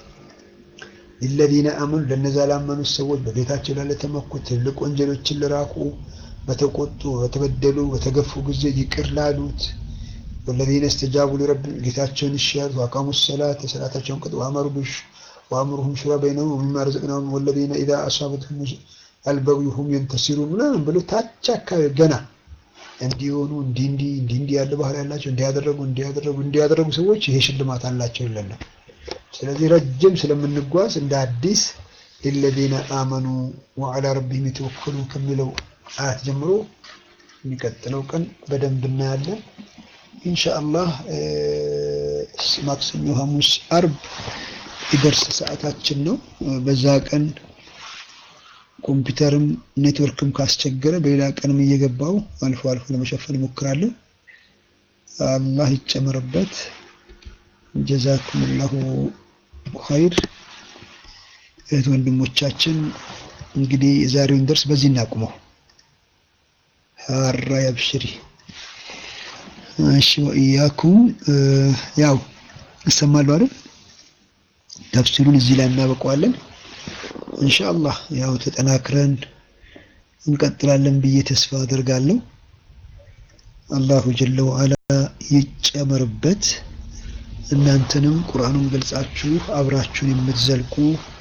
ሊለዚነ አመኑ ለነዛ ላመኑት ሰዎች በጌታቸው ላይ ለተመኩት ትልቅ ወንጀሎችን ለራቁ በተቆጡ በተበደሉ በተገፉ ጊዜ ይቅር ላሉት ወለዚነ እስተጃቡ ሊረቢ ጌታቸውን እሺ ያሉት ወአቃሙ ሰላት የሰላታቸውን ቅጥ ወአመሩ ብሽ ወአምሩሁም ሹራ በይነሁም ወሚማ ረዘቅናሁም ወለዚነ ኢዛ አሳበትሁም አልበዊሁም የንተሲሩ ምናምን ብሎ ታች አካባቢ ገና እንዲሆኑ እንዲህ እንዲህ እንዲህ እንዲህ ያለ ባህሪ ያላቸው እንዲያደረጉ እንዲያደረጉ እንዲያደረጉ ሰዎች ይሄ ሽልማት አላቸው ይለናል። ስለዚህ ረጅም ስለምንጓዝ እንደ አዲስ ሊለዚነ አመኑ ወዐላ ረቢሂም የተወከሉ ከሚለው አያት ጀምሮ የሚቀጥለው ቀን በደንብ እናያለን። ኢንሻአላህ ማክሰኞ፣ ሐሙስ፣ አርብ የደርስ ሰዓታችን ነው። በዛ ቀን ኮምፒውተርም ኔትወርክም ካስቸገረ በሌላ ቀንም እየገባው አልፎ አልፎ ለመሸፈን እሞክራለሁ። አላህ ይጨመርበት። ጀዛኩሙላሁ ኸይር። እህት ወንድሞቻችን እንግዲህ የዛሬውን ደርስ በዚህ እናቁመው። ሀራ ያብሽሪ። እሺ ወኢያኩም ያው እሰማለሁ አይደል? ተፍሲሩን እዚህ ላይ እናበቀዋለን። ኢንሻአላህ ያው ተጠናክረን እንቀጥላለን ብዬ ተስፋ አደርጋለሁ። አላሁ ጀለ ወዐላ ይጨመርበት። እናንተንም ቁርአኑን ገልጻችሁ አብራችሁን የምትዘልቁ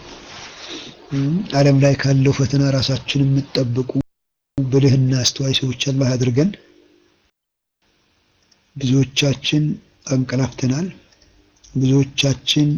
ዓለም ላይ ካለው ፈተና ራሳችሁን የምትጠብቁ ብልህና አስተዋይ ሰዎች አላህ አድርገን። ብዙዎቻችን አንቀላፍተናል። ብዙዎቻችን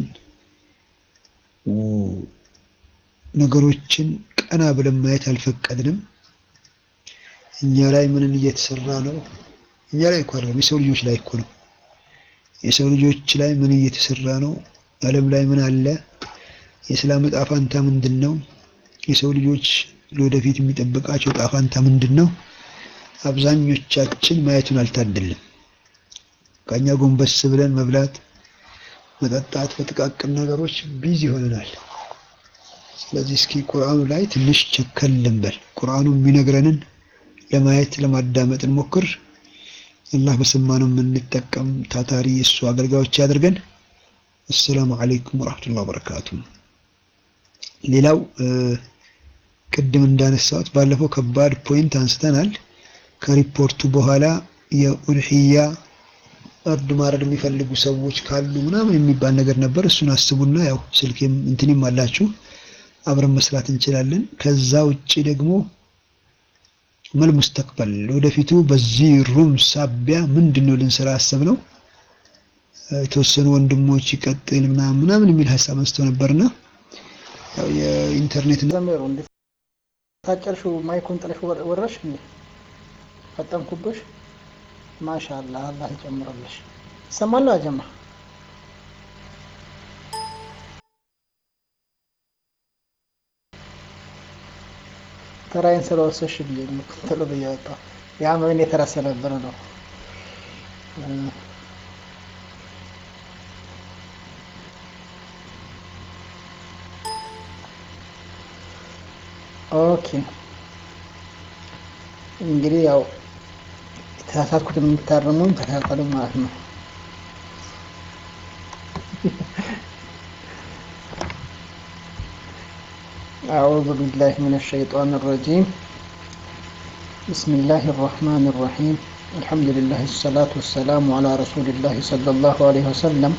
ነገሮችን ቀና ብለን ማየት አልፈቀድንም። እኛ ላይ ምንን እየተሰራ ነው? እኛ ላይ እኮ አይደለም፣ የሰው ልጆች ላይ እኮ ነው። የሰው ልጆች ላይ ምን እየተሰራ ነው? ዓለም ላይ ምን አለ? የእስላም ዕጣ ፋንታ ምንድን ነው? የሰው ልጆች ለወደፊት የሚጠብቃቸው ዕጣ ፋንታ ምንድን ነው? አብዛኞቻችን ማየቱን አልታደልም። ከኛ ጎንበስ ብለን መብላት፣ መጠጣት፣ በጥቃቅን ነገሮች ቢዚ ሆነናል። ስለዚህ እስኪ ቁርአኑ ላይ ትንሽ ቸከል ልንበል። ቁርአኑ የሚነግረንን ለማየት ለማዳመጥ እንሞክር። አላህ በሰማነው የምንጠቀም ታታሪ የእሱ አገልጋዮች ያድርገን። አሰላሙ አለይኩም ወራህመቱላሂ ወበረካቱ። ሌላው ቅድም እንዳነሳሁት ባለፈው ከባድ ፖይንት አንስተናል። ከሪፖርቱ በኋላ የኡድሂያ እርድ ማረድ የሚፈልጉ ሰዎች ካሉ ምናምን የሚባል ነገር ነበር። እሱን አስቡና ያው ስልኬም እንትንም አላችሁ አብረን መስራት እንችላለን። ከዛ ውጭ ደግሞ መል ሙስተቅበል ወደፊቱ በዚህ ሩም ሳቢያ ምንድን ነው ልንሰራ ያሰብነው? የተወሰኑ ወንድሞች ይቀጥል ምናምን ምናምን የሚል ሀሳብ አንስተው ነበርና ያው የኢንተርኔት ዘመሩ እንዴ ታጨርሽው ማይኩን ጥለሽ ወረሽ እንዴ ፈጠንኩብሽ። ማሻአላህ አላህ ይጨምርልሽ። ይሰማል አጀማ ተራይን ስለወሰሽ ብዬ ቶሎ ብዬ ወጣሁ። ያ ምን የተራ ስለነበረ ነው። ኦኬ እንግዲህ ያው የተሳሳትኩት የምታርሙኝ ተሳሳሉ ማለት ነው። أعوذ بالله من الشيطان الرجيم بسم الله الرحمن الرحيم الحمد لله الصلاة والسلام على رسول الله صلى الله عليه وسلم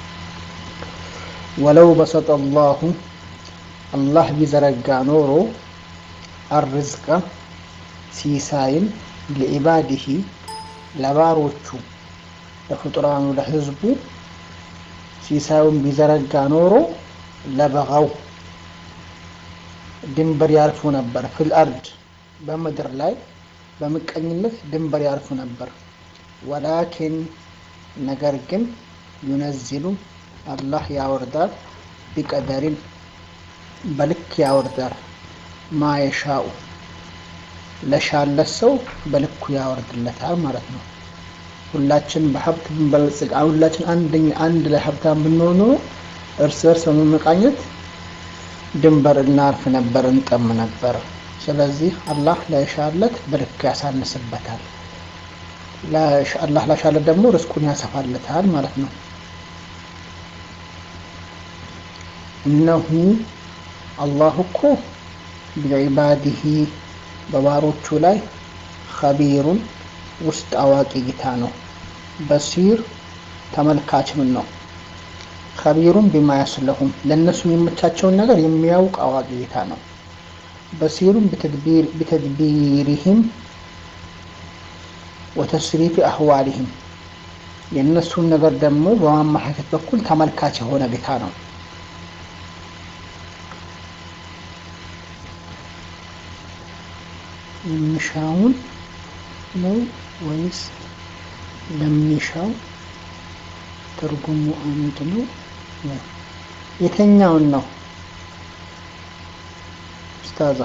ولو بسط الله الله بزرقا نورو الرزق ሲሳይን ለኢባዲሂ ለባሮቹ ለፍጡራኑ ለህዝቡ ሲሳዩን ቢዘረጋ ኖሮ ለበጋው ድንበር ያልፉ ነበር። ፊል አርድ በምድር ላይ በምቀኝነት ድንበር ያልፉ ነበር። ወላኪን ነገር ግን ዩነዚሉ አላህ ያወርዳል፣ ቢቀደሪን በልክ ያወርዳል፣ ማየሻኡ ለሻለት ሰው በልኩ ያወርድለታል ማለት ነው። ሁላችን በሀብት ብንበለጽግ ሁላችን አንደኛ አንድ ላይ ሀብታም ብንሆን ኖሮ እርስ በርስ በመመቃኘት ድንበር እናልፍ ነበር፣ እንጠም ነበር። ስለዚህ አላህ ለሻለት በልክ ያሳንስበታል። አላህ ላሻለት ደግሞ ርስቁን ያሰፋለታል ማለት ነው። እነሁ አላህ እኮ ቢዒባዲሂ በባሮቹ ላይ ኸቢሩን ውስጥ አዋቂ ጌታ ነው። በሲር ተመልካችም ነው። ኸቢሩን ቢማ ያስለሁም ለእነሱ የሚመቻቸውን ነገር የሚያውቅ አዋቂ ጌታ ነው። በሲሩን ቢተድቢሪህም ወተስሪፊ አህዋሊህም የእነሱን ነገር ደግሞ በማመላከት በኩል ተመልካች የሆነ ጌታ ነው። የሚሻውን ነው ወይስ ለሚሻው ትርጉሙ አንድ ነው? የተኛውን ነው ኡስታዛ?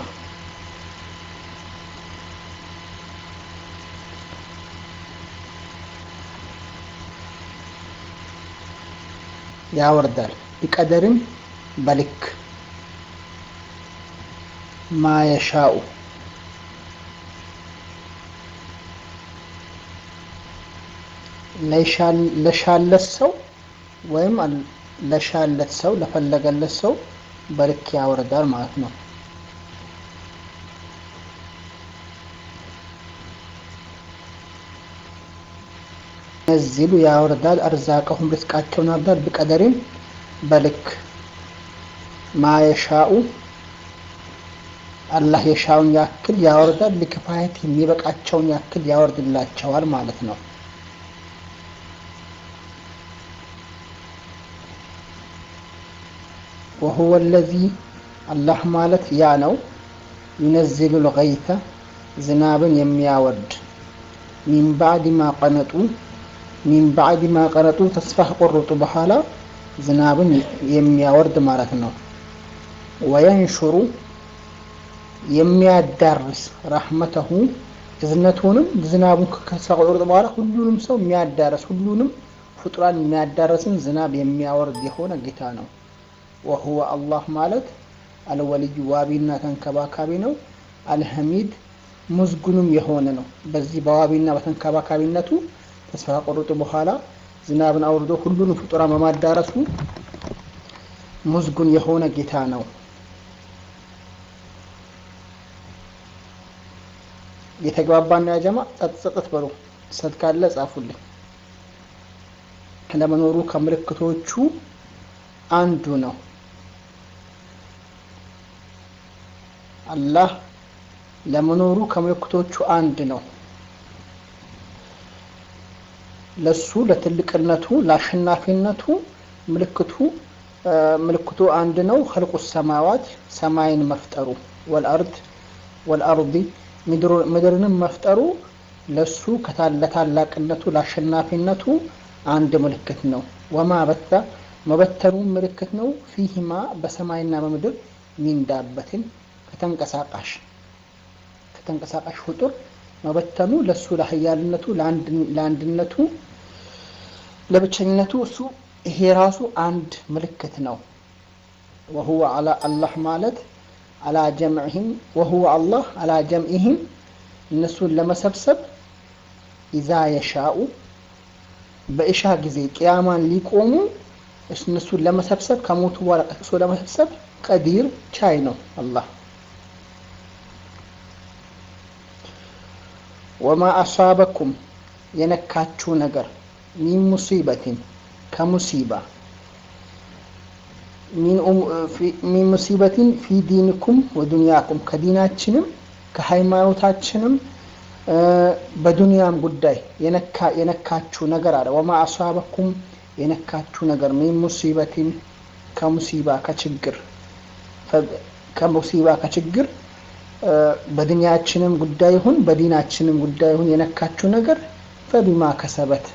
ያወርዳል ቢቀደርም በልክ ማየሻኡ ለሻለት ሰው ወይም ለሻለት ሰው ለፈለገለት ሰው በልክ ያወርዳል ማለት ነው። ነዚሉ ያወርዳል አርዛቀሁም ርዝቃቸውን ያወርዳል ቢቀደሪም በልክ ማየሻኡ አላህ የሻውን ያክል ያወርዳል። ሊክፋየት የሚበቃቸውን ያክል ያወርድላቸዋል ማለት ነው። ወሁወ ለዚ አላህ ማለት ያ ነው። ዩነዚሉ ልገይተ ዝናብን የሚያወርድ ሚን ባዕድ ማ ቀነጡ ሚን ባዕድ ማ ቀነጡ ተስፋ ከቆረጡ በኋላ ዝናብን የሚያወርድ ማለት ነው። ወየንሹሩ የሚያዳርስ ረሕመተሁ እዝነቱንም ዝናቡን ከተስፋ ከቆረጡ በኋላ ሁሉንም ሰው የሚያዳርስ ሁሉንም ፍጡራን የሚያዳርስን ዝናብ የሚያወርድ የሆነ ጌታ ነው። ወሁወ አላህ ማለት አልወልዩ ዋቢና ተንከባካቢ ነው። አልሐሚድ ሙዝጉንም የሆነ ነው። በዚህ በዋቢና በተንከባካቢነቱ ተስፋ ከቆረጡ በኋላ ዝናብን አውርዶ ሁሉንም ፍጡራን በማዳረሱ ሙዝጉን የሆነ ጌታ ነው። የተግባባና ያጀማ ጸጥ ጸጥት በሉ። ሰት ካለ ጻፉልኝ። ለመኖሩ ከምልክቶቹ አንዱ ነው። አላህ ለመኖሩ ከምልክቶቹ አንድ ነው። ለሱ ለትልቅነቱ ለአሸናፊነቱ ምልክቱ ምልክቱ አንድ ነው። ኸልቁ ሰማዋት ሰማይን መፍጠሩ ወልአርድ ወልአርዲ ምድርንም መፍጠሩ ለሱ ለታላቅነቱ ለአሸናፊነቱ አንድ ምልክት ነው። ወማ በታ መበተኑ ምልክት ነው። ፊህማ በሰማይና በምድር ሚን ዳበትን ከተንቀሳቃሽ ከተንቀሳቃሽ ፍጡር መበተኑ ለሱ ለሀያልነቱ ለአንድነቱ ለብቸኝነቱ እሱ ይሄ ራሱ አንድ ምልክት ነው። ወሁወ አላ አላህ ማለት አላ ጀምዕህም ወሁወ አላህ አላ ጀምዕህም እነሱን ለመሰብሰብ ኢዛ የሻኡ በእሻ ጊዜ ቅያማን ሊቆሙ እነሱን ለመሰብሰብ ከሞቱ በኋላ ቀስቅሶ ለመሰብሰብ ቀዲር ቻይ ነው አላህ። ወማ አሳበኩም የነካችሁ ነገር ሚን ሙሲበትን ከሙሲባ ሚን ሙሲበትን ፊ ዲንኩም ወዱንያኩም ከዲናችንም ከሃይማኖታችንም በዱንያም ጉዳይ የነካችሁ ነገር አለ። ወማ አሳበኩም የነካችሁ ነገር ሚን ሙሲበትን ከሙሲባ ከችግር ከሙሲባ ከችግር በዱንያችንም ጉዳይ ይሁን በዲናችንም ጉዳይ ይሁን የነካችሁ ነገር ፈቢማ ከሰበት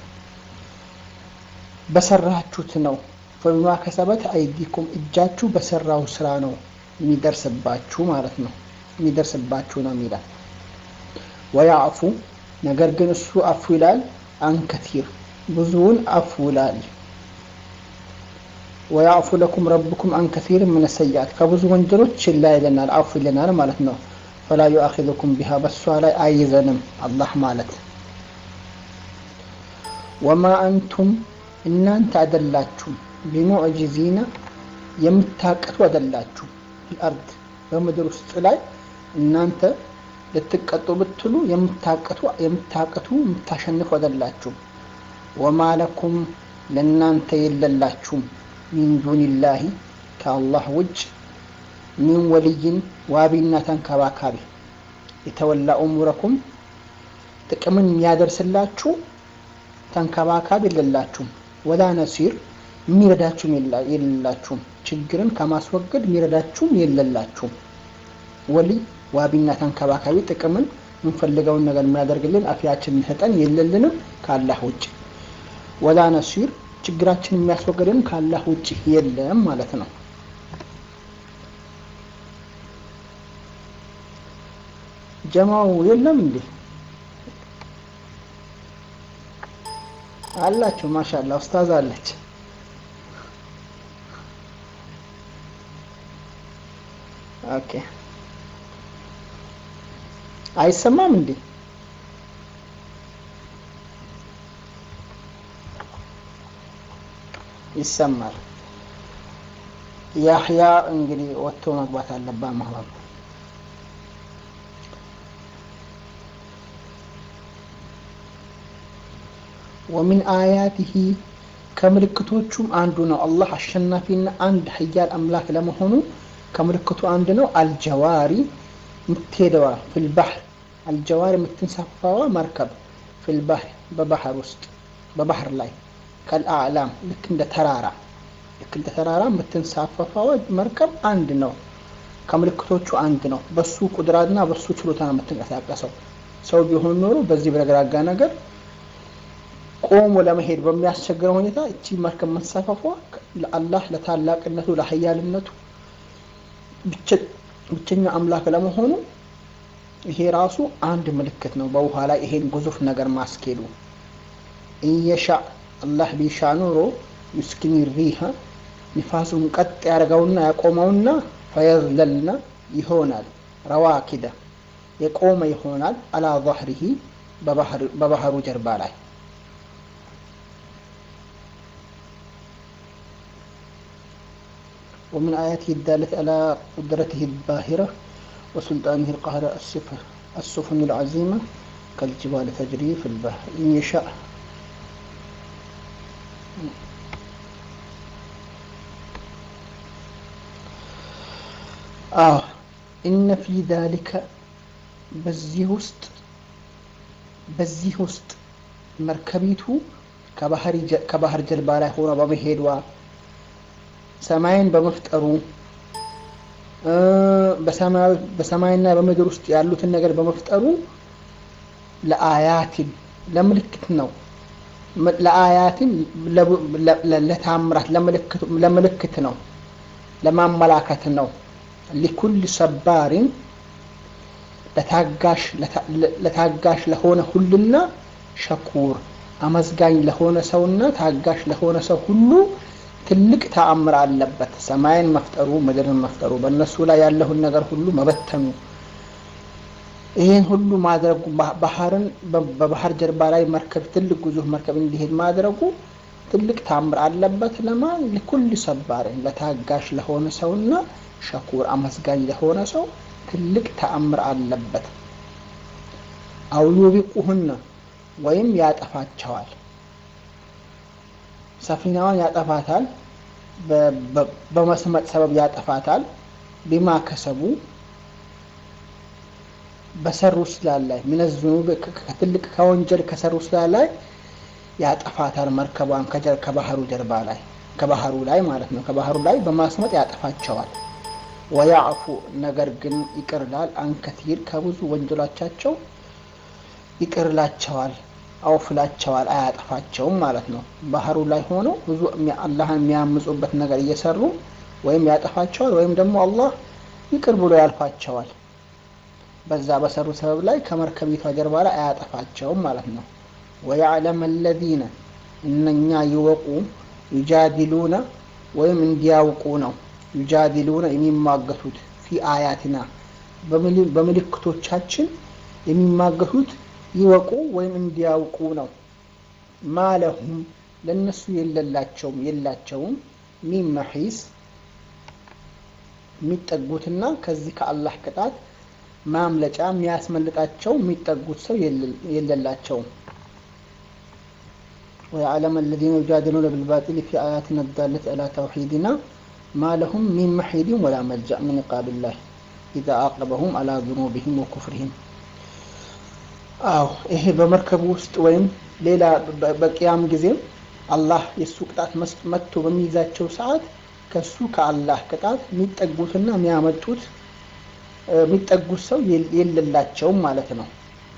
በሰራችሁት ነው። ፈቢማ ከሰበት አይዲኩም እጃችሁ በሰራው ስራ ነው የሚደርስባችሁ ማለት ነው። የሚደርስባችሁ ነው የሚላል። ወያዕፉ ነገር ግን እሱ አፉ ይላል አንከቲር ብዙውን አፉ ይላል። ወያዕፉ ለኩም ረብኩም አንከሲር ምን ሰያት ከብዙ ወንጀሎች ችላ ይለናል፣ አፉ ይለናል ማለት ነው። ፈላ ዩአኪዙኩም ቢሃ በሷ ላይ አይዘንም አላህ ማለት ወማ አንቱም እናንተ አደላችሁም ቢሙዕጂዚና የምታቀቱ አደላችሁ አርድ በምድር ውስጥ ላይ እናንተ ልትቀጡ ብትሉ የምታቀቱ የምታቀቱ የምታሸንፉ አደላችሁ። ወማ ለኩም ለእናንተ የለላችሁም ሚን ዱኒላሂ ከአላህ ውጭ ሚን ወልይን ዋቢና ተንከባካቢ የተወላ ኡሙረኩም ጥቅምን የሚያደርስላችሁ ተንከባካቢ የሌላችሁም፣ ወላ ነሲር የሚረዳችሁም የሌላችሁም፣ ችግርን ከማስወገድ የሚረዳችሁም የሌላችሁም። ወልይ ዋቢና ተንከባካቢ ጥቅምን የምንፈልገውን ነገር የሚያደርግልን አፊያችን የሚሰጠን የለልንም ከአላህ ውጭ። ወላ ነሲር ችግራችን የሚያስወግድን ከአላህ ውጭ የለም ማለት ነው። ጀማው የለም እንዴ? አላችሁ። ማሻላ ኡስታዝ አለች። ኦኬ አይሰማም እንዴ? ይሰማል። ያህያ እንግዲህ ወጥቶ መግባት አለባት ማለት ነው። ወሚን አያቲሂ ከምልክቶቹም አንዱ ነው። አላህ አሸናፊና አንድ ሀያል አምላክ ለመሆኑ ከምልክቱ አንድ ነው። አልጀዋሪ የምትሄደዋ ፊልባህር አልጀዋሪ የምትንሳፋዋ መርከብ ፊልባህር በባህር ውስጥ በባህር ላይ ከልአዕላም ልክ እንደ ተራራ ልክ እንደ ተራራ የምትንሳፈፋዋ መርከብ አንድ ነው። ከምልክቶቹ አንድ ነው። በሱ ቁድራና በሱ ችሎታ ነው የምትንቀሳቀሰው። ሰው ቢሆን ኖሮ በዚህ በረግራጋ ነገር ቆሞ ለመሄድ በሚያስቸግረው ሁኔታ እቺ መርከብ መንሳፈፏ ለአላህ ለታላቅነቱ ለሀያልነቱ ብቸኛ አምላክ ለመሆኑ ይሄ ራሱ አንድ ምልክት ነው። በውሃ ላይ ይሄን ግዙፍ ነገር ማስኬዱ እየሻ አላህ ቢሻ ኖሮ ዩስኪኒ ሪሃ ንፋሱን ቀጥ ያደርገውና ያቆመውና ፈየዝለልና ይሆናል ረዋኪደ የቆመ ይሆናል አላ ظهره በባህሩ ጀርባ ላይ ومن آياته الدالة على قدرته الباهرة وسلطانه القاهرة السفن العظيمة كالجبال تجري في البحر إن يشاء آه إن في ذلك በዚህ ውስጥ በዚህ ውስጥ መርከቢቱ ከባህር ጀልባ ላይ ሆኗ በመሄዷ ሰማይን በመፍጠሩ በሰማይና በምድር ውስጥ ያሉትን ነገር በመፍጠሩ ለአያትን ለምልክት ነው። ለአያትን ለታምራት ለምልክት ነው፣ ለማመላከት ነው። ሊኩል ሰባሪን ለታጋሽ ለሆነ ሁሉና ሸኩር አመዝጋኝ ለሆነ ሰውና ታጋሽ ለሆነ ሰው ሁሉ ትልቅ ተአምር አለበት። ሰማይን መፍጠሩ ምድርን መፍጠሩ በእነሱ ላይ ያለውን ነገር ሁሉ መበተኑ ይህን ሁሉ ማድረጉ ባህርን በባህር ጀርባ ላይ መርከብ ትልቅ ግዙፍ መርከብ እንዲሄድ ማድረጉ ትልቅ ተአምር አለበት። ለማን ለኩል ሰባርን ለታጋሽ ለሆነ ሰውና ሸኩር አመስጋኝ ለሆነ ሰው ትልቅ ተአምር አለበት። አው ዩቢቁሁነ ወይም ያጠፋቸዋል ሰፊናዋን ያጠፋታል። በመስመጥ ሰበብ ያጠፋታል። ቢማ ከሰቡ በሰሩ ስላ ላይ ሚነዝኑ ከትልቅ ከወንጀል ከሰሩ ስላ ላይ ያጠፋታል። መርከቧን ከባህሩ ጀርባ ላይ ከባህሩ ላይ ማለት ነው። ከባህሩ ላይ በማስመጥ ያጠፋቸዋል። ወያዕፉ ነገር ግን ይቅርላል። አንከቲር ከብዙ ወንጀሎቻቸው ይቅርላቸዋል አውፍላቸዋል አያጠፋቸውም ማለት ነው። ባህሩ ላይ ሆነው ብዙ አላህን የሚያምፁበት ነገር እየሰሩ ወይም ያጠፋቸዋል ወይም ደግሞ አላህ ይቅር ብሎ ያልፋቸዋል። በዛ በሰሩ ሰበብ ላይ ከመርከቢቷ ጀርባ ላይ አያጠፋቸውም ማለት ነው። ወያዕለም አለዚነ እነኛ ይወቁ ዩጃዲሉነ ወይም እንዲያውቁ ነው። ዩጃዲሉነ የሚማገቱት ፊ አያትና በምልክቶቻችን የሚማገቱት ይወቁ ወይም እንዲያውቁ ነው። ማለሁም ለእነሱ የለላቸውም የላቸውም ሚን መሒስ የሚጠጉትና ከዚህ ከአላህ ቅጣት ማምለጫ የሚያስመልጣቸው የሚጠጉት ሰው የለላቸውም። ወየዕለም አለዚነ ዩጃዲሉነ ቢልባጢል ፊ አያቲና ዳለት ዐላ ተውሒድና ማ ለሁም ሚን መሒድን ወላ መልጃእ ሚን ቃብላህ ኢዛ አቀበሁም አላ ዙኑብህም ወኩፍርህም። አዎ ይሄ በመርከብ ውስጥ ወይም ሌላ በቅያም ጊዜም አላህ የእሱ ቅጣት መጥቶ በሚይዛቸው ሰዓት ከሱ ከአላህ ቅጣት የሚጠጉትና የሚያመጡት የሚጠጉት ሰው የሌላቸውም ማለት ነው።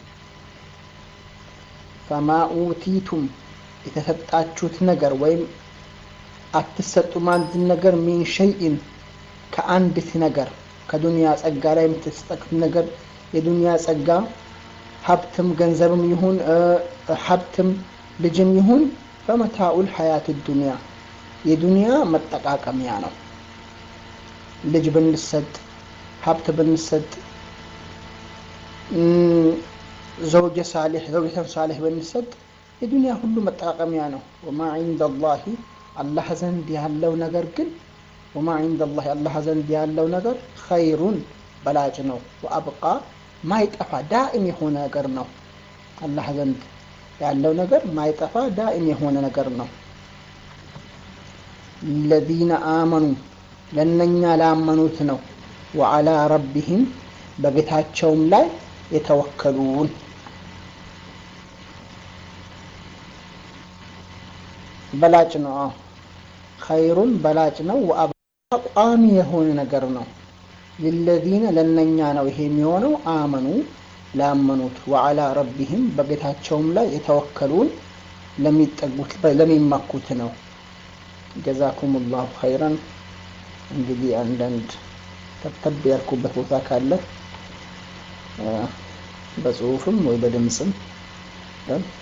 ፈማ ኡቲቱም የተሰጣችሁት ነገር ወይም አትሰጡም አንድ ነገር ሚን ሸይኢን ከአንዲት ነገር ከዱንያ ጸጋ ላይ የምትሰጡት ነገር የዱንያ ጸጋ ሀብትም ገንዘብም ይሁን ሀብትም ልጅም ይሁን ፈመታኡል ሀያት ዱንያ የዱንያ መጠቃቀሚያ ነው። ልጅ ብንሰጥ ሀብት ብንሰጥ ዘውጀ ሳሌሕ ዘውጀተን ሳሌሕ ብንሰጥ የዱንያ ሁሉ መጠቃቀሚያ ነው። ወማ ዒንደ ላሂ አላህ ዘንድ ያለው ነገር ግን ወማ ዒንደ ላሂ አላህ ዘንድ ያለው ነገር ኸይሩን በላጭ ነው። ወአብቃ ማይጠፋ ዳኢም የሆነ ነገር ነው። አላህ ዘንድ ያለው ነገር ማይጠፋ ዳኢም የሆነ ነገር ነው። ለዚነ አመኑ ለነኛ ላመኑት ነው። ወዓላ ረቢህም በጌታቸውም ላይ የተወከሉን በላጭ ነው። ኸይሩን በላጭ ነው። ወአብቃ ቋሚ የሆነ ነገር ነው። ሊለዚነ ለነኛ ነው ይሄ የሚሆነው አመኑ ላመኑት ወዓላ ረቢህም በጌታቸውም ላይ የተወከሉን ለሚጠጉት ለሚመኩት ነው። ጀዛኩም ላሁ ኸይረን። እንግዲህ አንዳንድ ተብተብ ያልኩበት ቦታ ካለ በጽሁፍም ወይ በድምፅም